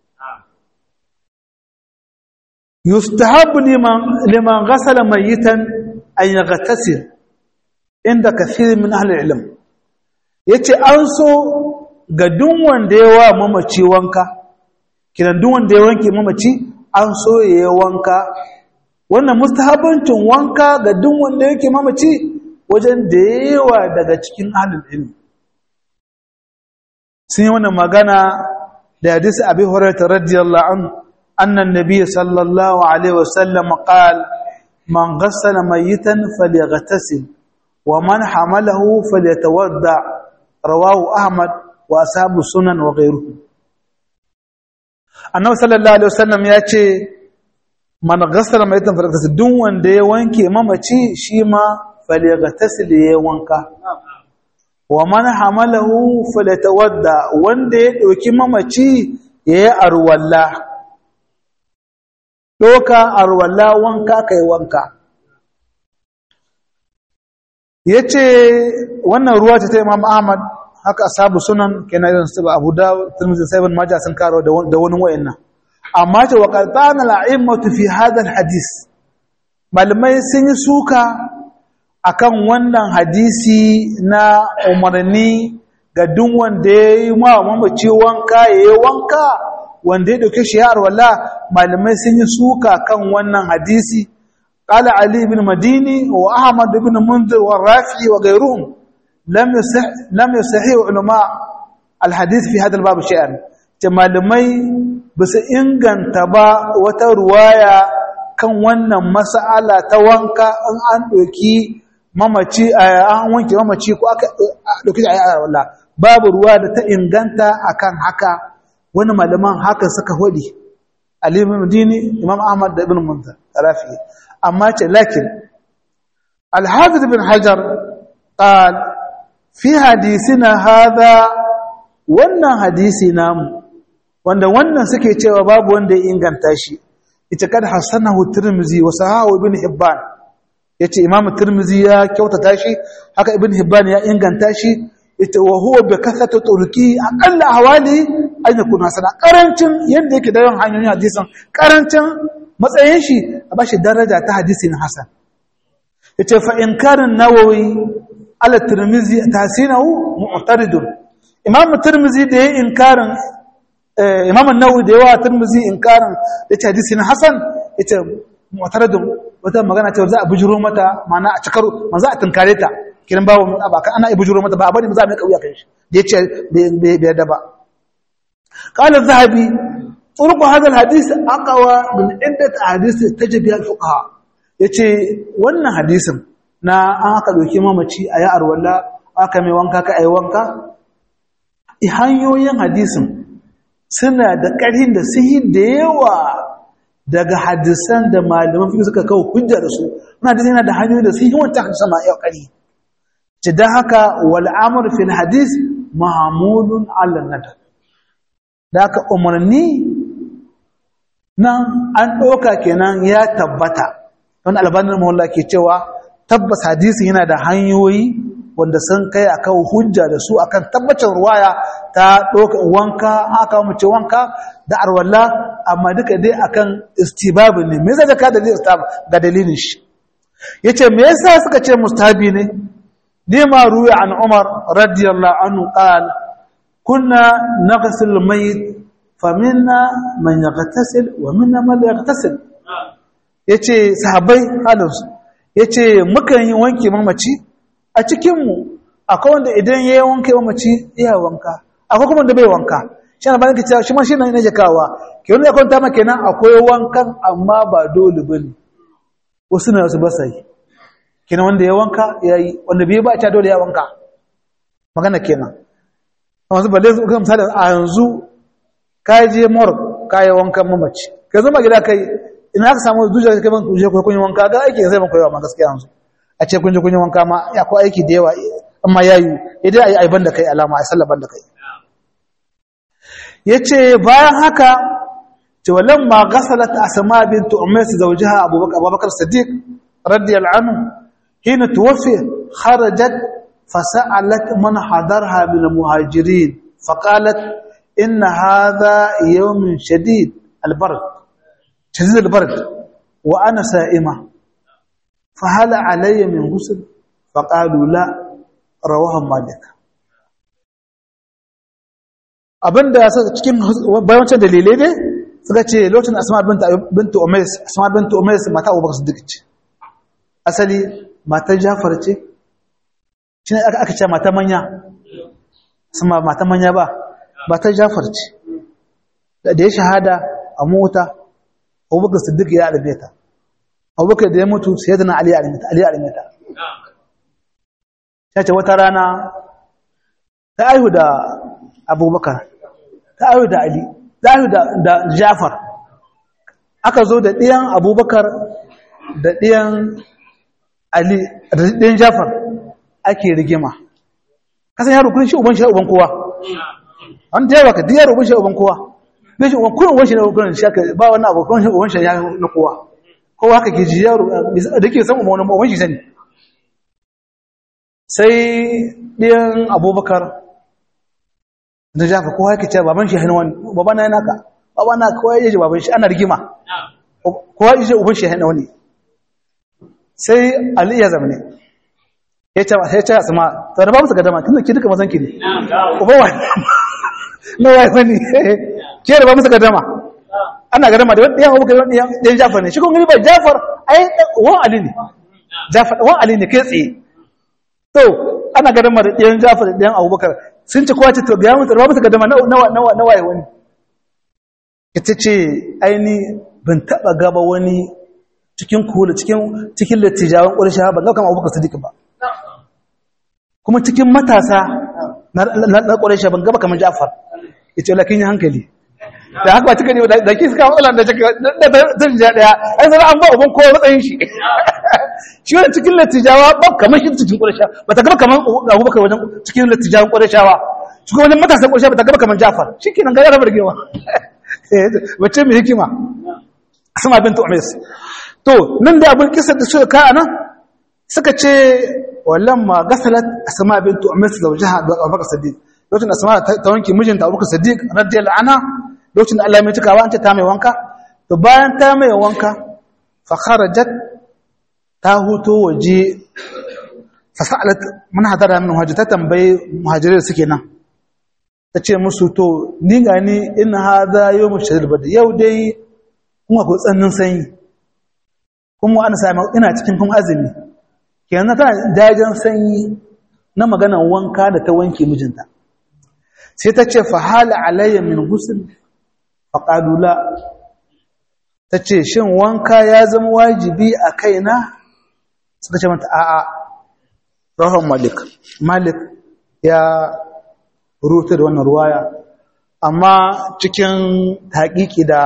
yustahabu liman gassala mayitan an yaghtasil inda kathir min ahli ilm yace an so ga duk wanda ya wa mamaci wanka kiran duk wanda ya wanke mamaci an so ya yi wanka wannan mustahabancin wanka ga duk wanda yake mamaci wajen da yawa daga cikin ahlul ilm sun yi wannan magana da hadisi abi hurairah radiyallahu anhu anna an-nabiy sallallahu alaihi wasallam qala man ghassala mayitan falyaghtasil wa man hamalahu falyatawadda rawahu ahmad wa ashabu sunan wa ghayruhu annabi sallallahu alaihi wasallam ya ce man ghassala mayitan falyaghtasil duk wanda ya wanke mamaci shi ma falyaghtasil ya wanka wa man hamalahu falyatawadda wanda ya dauki mamaci yayi arwalla doka arwalla wanka kai wanka yace wannan ruwa ce ta Imam Ahmad haka ashabu sunan kenan irin su Abu Dawud Tirmidhi sai Ibn Majah sun karo da wani wayannan amma ce wa qatana al-a'immatu fi hadha al-hadith malamai sun yi suka akan wannan hadisi na umarni ga duk wanda ya yi ma mamaci wanka ya yi wanka wanda ya ɗauke shi ya arwala malamai sun yi suka kan wannan hadisi قال علي بن مديني وأحمد بن منذر والرافعي وغيرهم لم يصح لم يصحح علماء الحديث في هذا الباب شيئا malamai ba su inganta ba wata ruwaya kan wannan mas'ala ta wanka in an ɗauki mamaci an wanke mamaci ko aka ɗauki a yara wallah babu ruwa da ta inganta akan haka wani malaman haka suka hudi Ali ibn Madini Imam Ahmad da Ibn Munzir Rafi amma ce lakin Al-Hafiz ibn Hajar qal fi hadisina hadha wannan hadisi namu wanda wannan suke cewa babu wanda ya inganta shi ita kad hasanahu Tirmidhi wa sahahu Ibn Hibban yace Imam Tirmidhi ya kyautata shi haka Ibn Hibban ya inganta shi ita wa huwa bi kasatu turki aqalla hawali an yakuna sana karancin yanda yake da yawan hanyoyin hadisin karancin matsayin shi a bashi daraja ta hadisin hasan yace fa inkarin nawawi ala tirmizi tasinahu mu'taridun imam tirmizi da yayin inkarin imam an-nawawi da yawa tirmizi inkarin yace hadisin hasan yace mu'taridun wata magana ce za a bujuro mata ma'ana a cikar manzo a tunkare ta kiran babu ba kan ana ibujuro mata ba abani za mu kauya kan shi da yace bai da ba qala az-zahabi turqu hadha al-hadith aqwa min iddat ahadith tajib ya fuqaha yace wannan hadisin na an aka doke mamaci ayi arwalla aka mai wanka ka ayi wanka hanyoyin hadisin suna da ƙarhin da sihi da yawa daga hadisan da malaman fiqh suka kawo hujja da su wannan hadisi yana da hanyoyi da sihi wanda hadisan ma yau ƙarhi ce don haka wal'amur fil hadis mahamudun allah nadar da haka umarni nan an ɗauka kenan ya tabbata wani albanin mahalla ke cewa tabbas hadisi yana da hanyoyi wanda sun kai akan hujja da su akan tabbacin ruwaya ta ɗauka wanka aka mace wanka da arwalla amma duka dai akan istibabi ne me zai ka dalilin ga dalilin shi yace me yasa suka ce mustabi ne لما روي عن عمر رضي الله عنه قال كنا نغسل الميت فمنا من يغتسل ومنا من لا يغتسل yace sahabbai halinsu yace mukan yi wanke mamaci a cikinmu akwai wanda idan ya yi wanke mamaci iya wanka akwai kuma da bai wanka shi na bayan cewa shi ma shi na yi jakawa ke wani ya kwanta ma kenan akwai wankan amma ba dole bane wasu na wasu ba sa yi kenan wanda ya wanka ya yi wanda bai ba a dole ya wanka magana kenan amma su balle su kan misali a yanzu ka je mor ka yi wankan mamaci ka zama gida kai ina aka samu zuciya kai ban kuje kun yi wanka ga aiki zai ban koyawa ma gaskiya yanzu a ce kun je kun yi wanka ma ya ko aiki da yawa amma yayi idan ayi aiban da kai alama ai sallaban da kai yace bayan haka ce walamma ghasalat asma bint umays zawjaha abubakar abubakar siddiq radiyallahu anhu حين توفي خرجت فسألت من حضرها من المهاجرين فقالت إن هذا يوم شديد البرد شديد البرد وأنا سائمة فهل علي من غسل فقالوا لا رواه مالك abinda ya saka cikin bayancin dalilai ne suka ce lokacin asma bintu umais asma bintu umais mata abubakar siddiq ce asali matar jafar ce shi ne aka ce mata manya sama mata manya ba matar jafar ce da ya shahada a mota abubakar siddiq ya alime ta abubakar da ya mutu sai da na ali alime ta ya ce wata rana ta aihu da abubakar ta aihu da ali ta aihu da jafar aka zo da ɗiyan abubakar da ɗiyan Ali ɗin Jafar ake rigima. Kasan yaro kun shi uban shi uban kowa. An ta yawa ka duk yaro uban shi uban kowa. Bai shi uban kurin uban shi na uban shi aka ba wannan abu kun shi uban shi ya na kowa. Kowa haka ke ji yaro da ke san uban uban shi sani. Sai ɗiyan Abubakar da Jafar kowa yake cewa baban shi ya wani baban na yana ka baban na kowa ya ji baban shi ana rigima. Kowa ya ji uban shi ya wani. sai Ali ya zamane ya ce ya ce asma to da ba musu gadama tunda ki duka mazan ki ne uba wa na wai wani ke da ba musu gadama ana gadama da wani yan abubakar wani yan jafar ne shi kun gani ba jafar ai wan ali ne jafar wan ali ne kai tsaye to ana gadama da yan jafar da yan abubakar sun ci kowace to ga musu da ba musu gadama na na na waye wani ita ce aini ban taba gaba wani cikin kula cikin cikin lattijawan ƙurshe ban ga kama abubakar sadiq ba kuma cikin matasa na ƙwarai ban gaba kamar jafar ya ce lakin yi hankali da haka ba cika ne da ke suka matsala da cika da zan ja ɗaya an zara an ba uban kowa matsayin shi shi wani cikin lattijawa ba kamar shi cikin ƙwarai ba ta gaba kamar abubakar wajen cikin lattijawan ƙwarai cikin wajen matasan ƙwarai ba ta gaba kamar jafar shi ke nan gara bargewa wacce mai hikima sama bin tu'amis to nan da abin kisar da suka ka nan suka ce ولما غسلت اسماء بنت امس زوجها ابو بكر الصديق lokacin asma ta wanke mijinta Abu Bakar Siddiq radiyallahu anha lokacin da Allah ya mai cikawa an ce ta mai wanka to bayan ta mai wanka fa kharajat ta huto waje fa sa'alat man hadara min hajji ta tambaye muhajirai suke nan ta ce musu to ni ga ni in hadha yawm shadid bad yau dai kuma ko tsannin sanyi kuma ana sami ina cikin kuma azumi kenan tana jajen sanyi na maganan wanka da ta wanke mijinta sai ta ce fahala alayya min ghusl faqalula ta ce shin wanka ya zama wajibi a kaina suka ce mata a'a rahon malik malik ya rubuta da wannan ruwaya amma cikin haƙiƙi da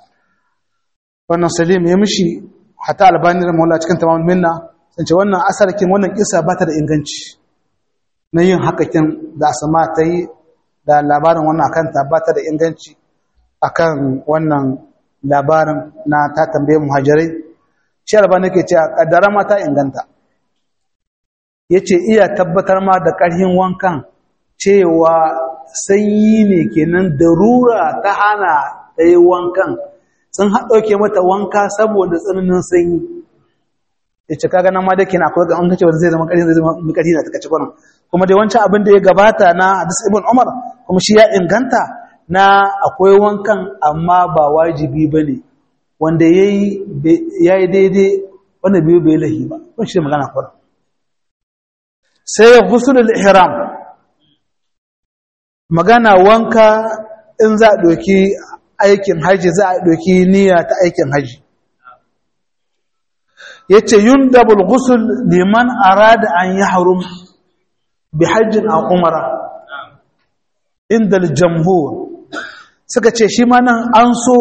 wannan salim ya mishi hata albani da maula cikin tamamul minna sun ce wannan asarkin wannan kisa ba ta da inganci na yin hakakin da asama ta yi da labarin wannan akanta ba ta da inganci akan wannan labarin na ta tambaye muhajirai shi albani ke ce a kaddara ma ta inganta ya ce iya tabbatar ma da ƙarhin wankan cewa sanyi ne kenan darura ta hana ta yi wankan sun haɗauke mata wanka saboda tsananin sanyi ya ce kaga nan ma da kenan akwai an kace wanda zai zama ƙarfi zai zama ƙarfi na takaci kwanan kuma dai wancan abin da ya gabata na hadis ibn umar kuma shi ya inganta na akwai wankan amma ba wajibi ba ne wanda ya yi daidai wanda biyu bai lahi ba kun shi magana kwanan sai gusulul ihram magana wanka in za a ɗauki aikin haji za a ɗauki niyya ta aikin haji ya ce yun dabul gusul liman arada an yi harum bi hajjin a umara inda jamhur suka ce shi ma nan an so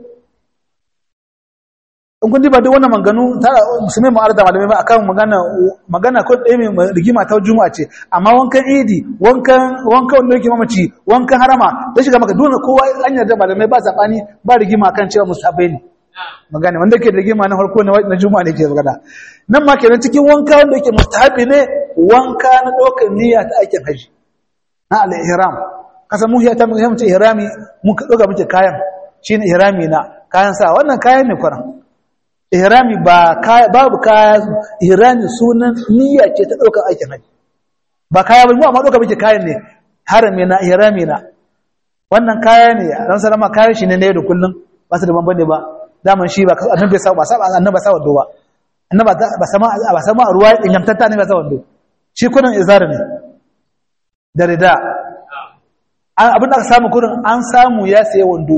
in kun ba duk wannan manganu ta musulmi mu arda malamai ba akan magana magana ko ɗaya mai rigima ta juma'a ce amma wankan idi wankan wankan wanda yake mamaci wankan harama da shiga maka dole kowa an yarda malamai ba sabani ba rigima kan cewa musabai ne magana wanda ke rigima na farko na juma'a ne ke magana nan ma kenan cikin wanka wanda yake mustahabi ne wanka na ɗaukar niyya ta aikin haji na al-ihram kasan mu ya ta mu ce ihrami mun ka ɗauka muke kayan shine ihrami na kayan sa wannan kayan ne kwaran ihrami ba kaya babu kaya ihrami sunan niyya ce ta daukar aikin haji ba kaya ba mu amma dauka muke kayan ne harami na ihrami na wannan kaya ne dan salama kayan shi ne ne da kullun ba su da bambane ba daman shi ba annabi sa ba sa annabi sa wando ba annabi ba sama ba sama ruwa din yamtanta ne ba sa wando shi kunan izar ne da rida abin da aka samu kurin an samu ya saye wando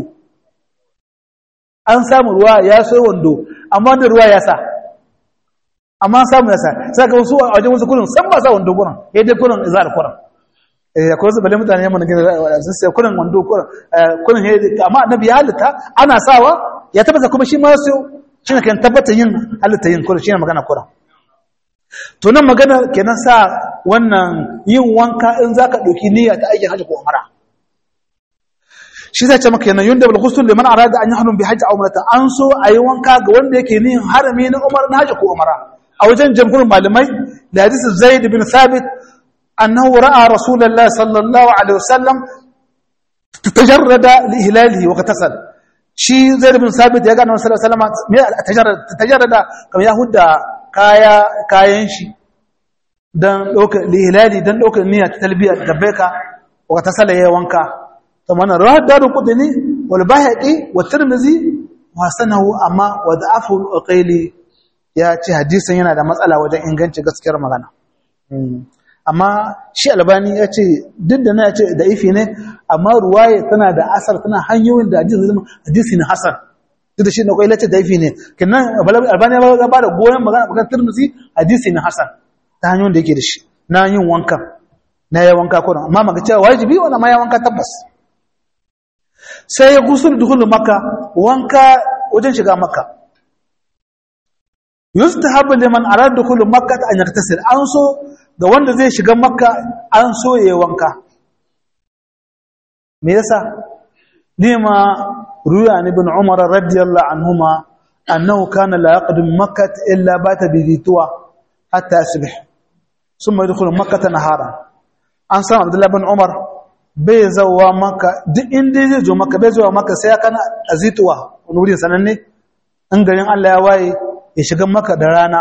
an samu ruwa ya saye wando amma da ruwa ya sa amma samu ya sa sai ka wasu a wajen wasu kurin san ba sa wando kurin ya dai kurin izar kurin eh akwai wasu bale mutane yamma na gina sun sai kurin wando kurin kurin ya amma annabi ya halitta ana sawa ya tabbata kuma shi ma su shi ne kan tabbata yin halitta yin kurin shi ne magana kurin to nan magana kenan sa wannan yin wanka in zaka dauki niyya ta aikin hajji ko umara shi zai ce maka yana yunda bil ghusl liman arada an yahrum bi hajji aw umrata an so ayi wanka ga wanda yake nihin harami na umar na hajji ko umara a wajen jamhurin malamai da hadisi zaid bin thabit annahu ra'a rasulullahi sallallahu alaihi wasallam tajarrada li hilalihi wa qatasal shi zaid bin thabit ya ga annabi sallallahu alaihi wasallam me tajarrada tajarrada kamar ya hudda kaya kayan shi dan ɗaukar lihilali dan ɗaukar niyya ta talbiya da baika wa ta sala yayin wanka to mana rawad daru qudni wal bahaqi wa tirmizi wa sanahu amma wa da'afu al-uqayli ya ce hadisin yana da matsala wajen inganci gaskiyar magana amma shi albani ya ce duk da na ya ce da ifi ne amma ruwaye tana da asar tana hanyoyin da hadisi ne hasan duk da shi na kwai lace da ifi ne kinan albani ya ba da goyon magana magana turmusi hadisi ne hasan ta hanyoyin da yake da shi na yin wankan na ya wanka ko amma maka cewa wajibi wani ma ya wanka tabbas sai ya gusul dukulu maka wanka wajen shiga maka yustahabu liman arada dukhulu makkah an yaktasir an so ga wanda zai shiga makka an so yayi wanka me yasa lima ruya ni ibn umar radiyallahu anhuma annahu kana la yaqdim makkah illa bata bi ditwa hatta yasbih thumma yadkhulu makkah nahara an san abdullah ibn umar bai zawa makka duk inda zai zo makka bai zawa makka sai ya kana azituwa wani wurin sananne in garin Allah ya waye ya shiga maka da rana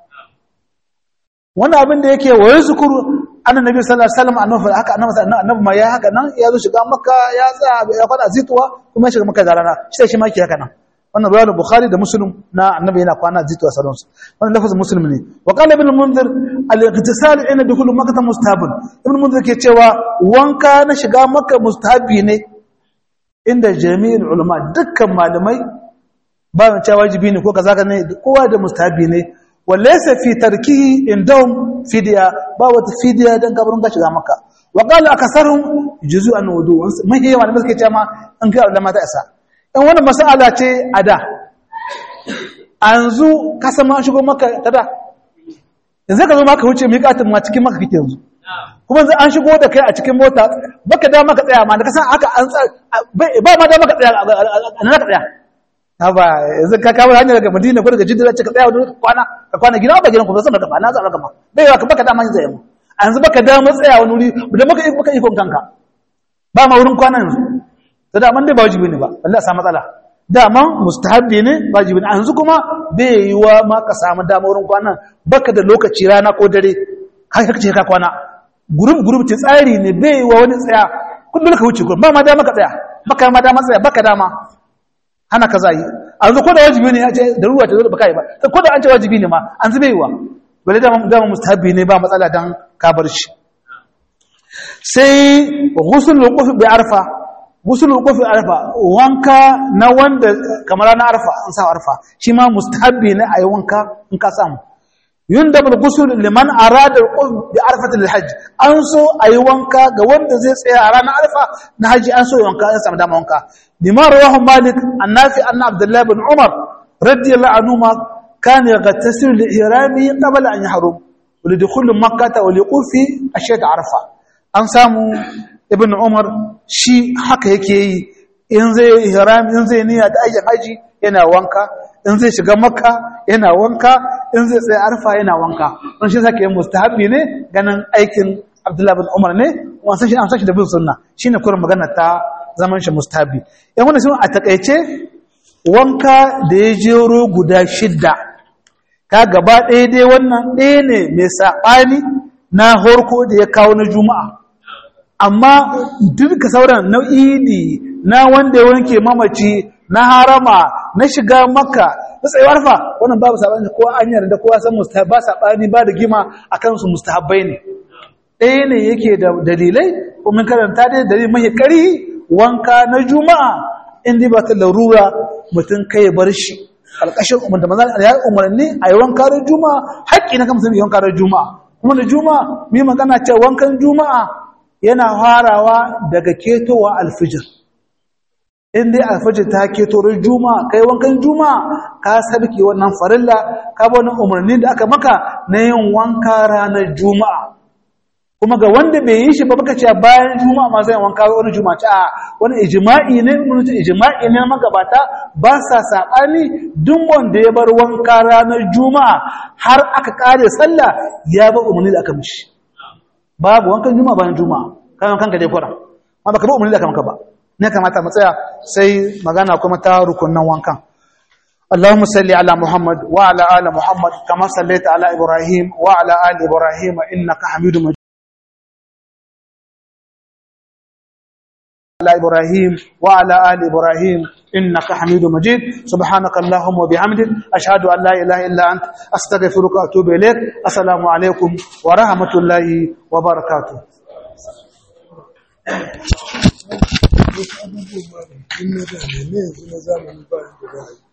wani abin da yake wa yazkuru annabi sallallahu alaihi wasallam annabi haka annabi annabi ma ya haka nan ya zo shiga maka ya tsaya ya kwana zituwa kuma ya shiga maka da rana shi shi ma yake haka nan wannan riwayar bukhari da muslim na annabi yana kwana zituwa sallallahu alaihi wasallam wannan lafazin muslim ne wa qala ibn munzir al-ightisal ina dukhul makkah mustahabun ibn munzir ke cewa wanka na shiga maka mustahabi ne inda jami'in ulama dukkan malamai ba mu cewa wajibi ne ko kaza ka ne kowa da mustahabi ne walaysa fi tarkihi indahum fidya ba wata fidya dan kabarin ka shiga maka wa qala akasarum juz'an wudu mahi yawa da suke cewa an ga ulama ta isa in wannan mas'ala ce ada anzu ka san ma shigo maka tada yanzu ka zo maka wuce miƙatin ma cikin maka kike yanzu kuma yanzu an shigo da kai a cikin mota baka da maka tsaya ma da ka san haka an ba ma da maka tsaya a nan ka tsaya haba yanzu ka kawo hanyar daga madina ko daga jidda ce ka tsaya wani kwana ka kwana gida ba gidan ku ba san daga ba na za ka ma bai yawa ka baka dama yin zai mu a yanzu baka dama tsaya wani wuri da baka baka ikon kanka ba ma wurin kwana yanzu da daman dai ba wajibi ne ba wallahi sa matsala daman mustahabbi ne wajibi ne a yanzu kuma bai yi wa ma ka samu dama wurin kwana baka da lokaci rana ko dare har ka ce ka kwana gurub gurub ce tsari ne bai yi wa wani tsaya kullum ka wuce ba ma dama ka tsaya baka ma dama tsaya baka dama hana ka zai a yanzu ko da wajibi ne ya ce da ruwa ta zo da baka yi ba ko da an ce wajibi ne ma an zube yiwa bale da dama mustahabi ne ba matsala dan ka bar shi sai ghusl wuquf bi arfa ghusl wuquf bi arfa wanka na wanda kamar na arfa an sa arfa shi ma mustahabi ne ayi wanka in ka samu yundab al-ghusl liman arada al-wuquf bi arfat al-hajj an so ayi wanka ga wanda zai tsaya a ranar arfa na haji an so wanka an samu dama wanka لما رواه مالك النافع أن عبد الله بن عمر رضي الله عنهما كان يغتسل لإحرامه قبل أن يحرم ولدخول مكة وليقول في أشياء عرفة أن سامو ابن عمر شي حق يكي in zai ihram in zai niyya da aikin haji yana wanka in zai shiga makka yana wanka in zai tsaye arfa yana wanka don shi sake yin mustahabi ne ganin aikin abdullahi bin umar ne wasan shi an sashi da bin sunna shine kurin magana ta zaman shi mustahabi yan wannan sun a takaice wanka da ya jero guda shidda ka gaba ɗaya dai wannan ɗaya ne mai saɓani na horko da ya kawo na juma'a amma duka sauran na idi na wanda ya wanke mamaci na harama na shiga makka na tsayuwar fa wannan babu saɓani ko an yarda kowa san mustahabi ba saɓani ba da gima a kansu mustahabbai ne ɗaya ne yake da dalilai kuma karanta dai dalilin mahi ƙari wanka na juma'a inda ba ta larura mutum kai bar shi alƙashin umarta maza ya umarni a yi wanka da juma'a haƙƙi na kamsa yi wanka da juma'a kuma da juma'a mi magana ce wankan juma'a yana farawa daga ketowa alfijir in dai alfijir ta keto ran juma'a kai wankan juma'a ka sabke wannan farilla ka ba wannan umarni da aka maka na yin wanka ranar juma'a kuma ga wanda bai yi shi ba baka ce bayan juma'a ma zai wanka wani juma'a ce a wani ijma'i ne mun ce ijma'i ne magabata ba sa sabani duk wanda ya bar wanka ranar juma'a har aka kare sallah ya ba umarni da aka mishi babu wankan juma'a bayan juma'a kan kanka dai kwara amma baka ba umarni da aka maka ba ne kamata mu tsaya sai magana kuma ta rukunnan wankan اللهم صل على محمد وعلى آل محمد كما صليت على إبراهيم وعلى آل إبراهيم إنك حميد مجيد على إبراهيم وعلى آل إبراهيم إنك حميد مجيد سبحانك اللهم وبحمدك أشهد أن لا إله إلا أنت أستغفرك وأتوب إليك السلام عليكم ورحمة الله وبركاته in na da ne ne yanzu na zamani ba da za a yi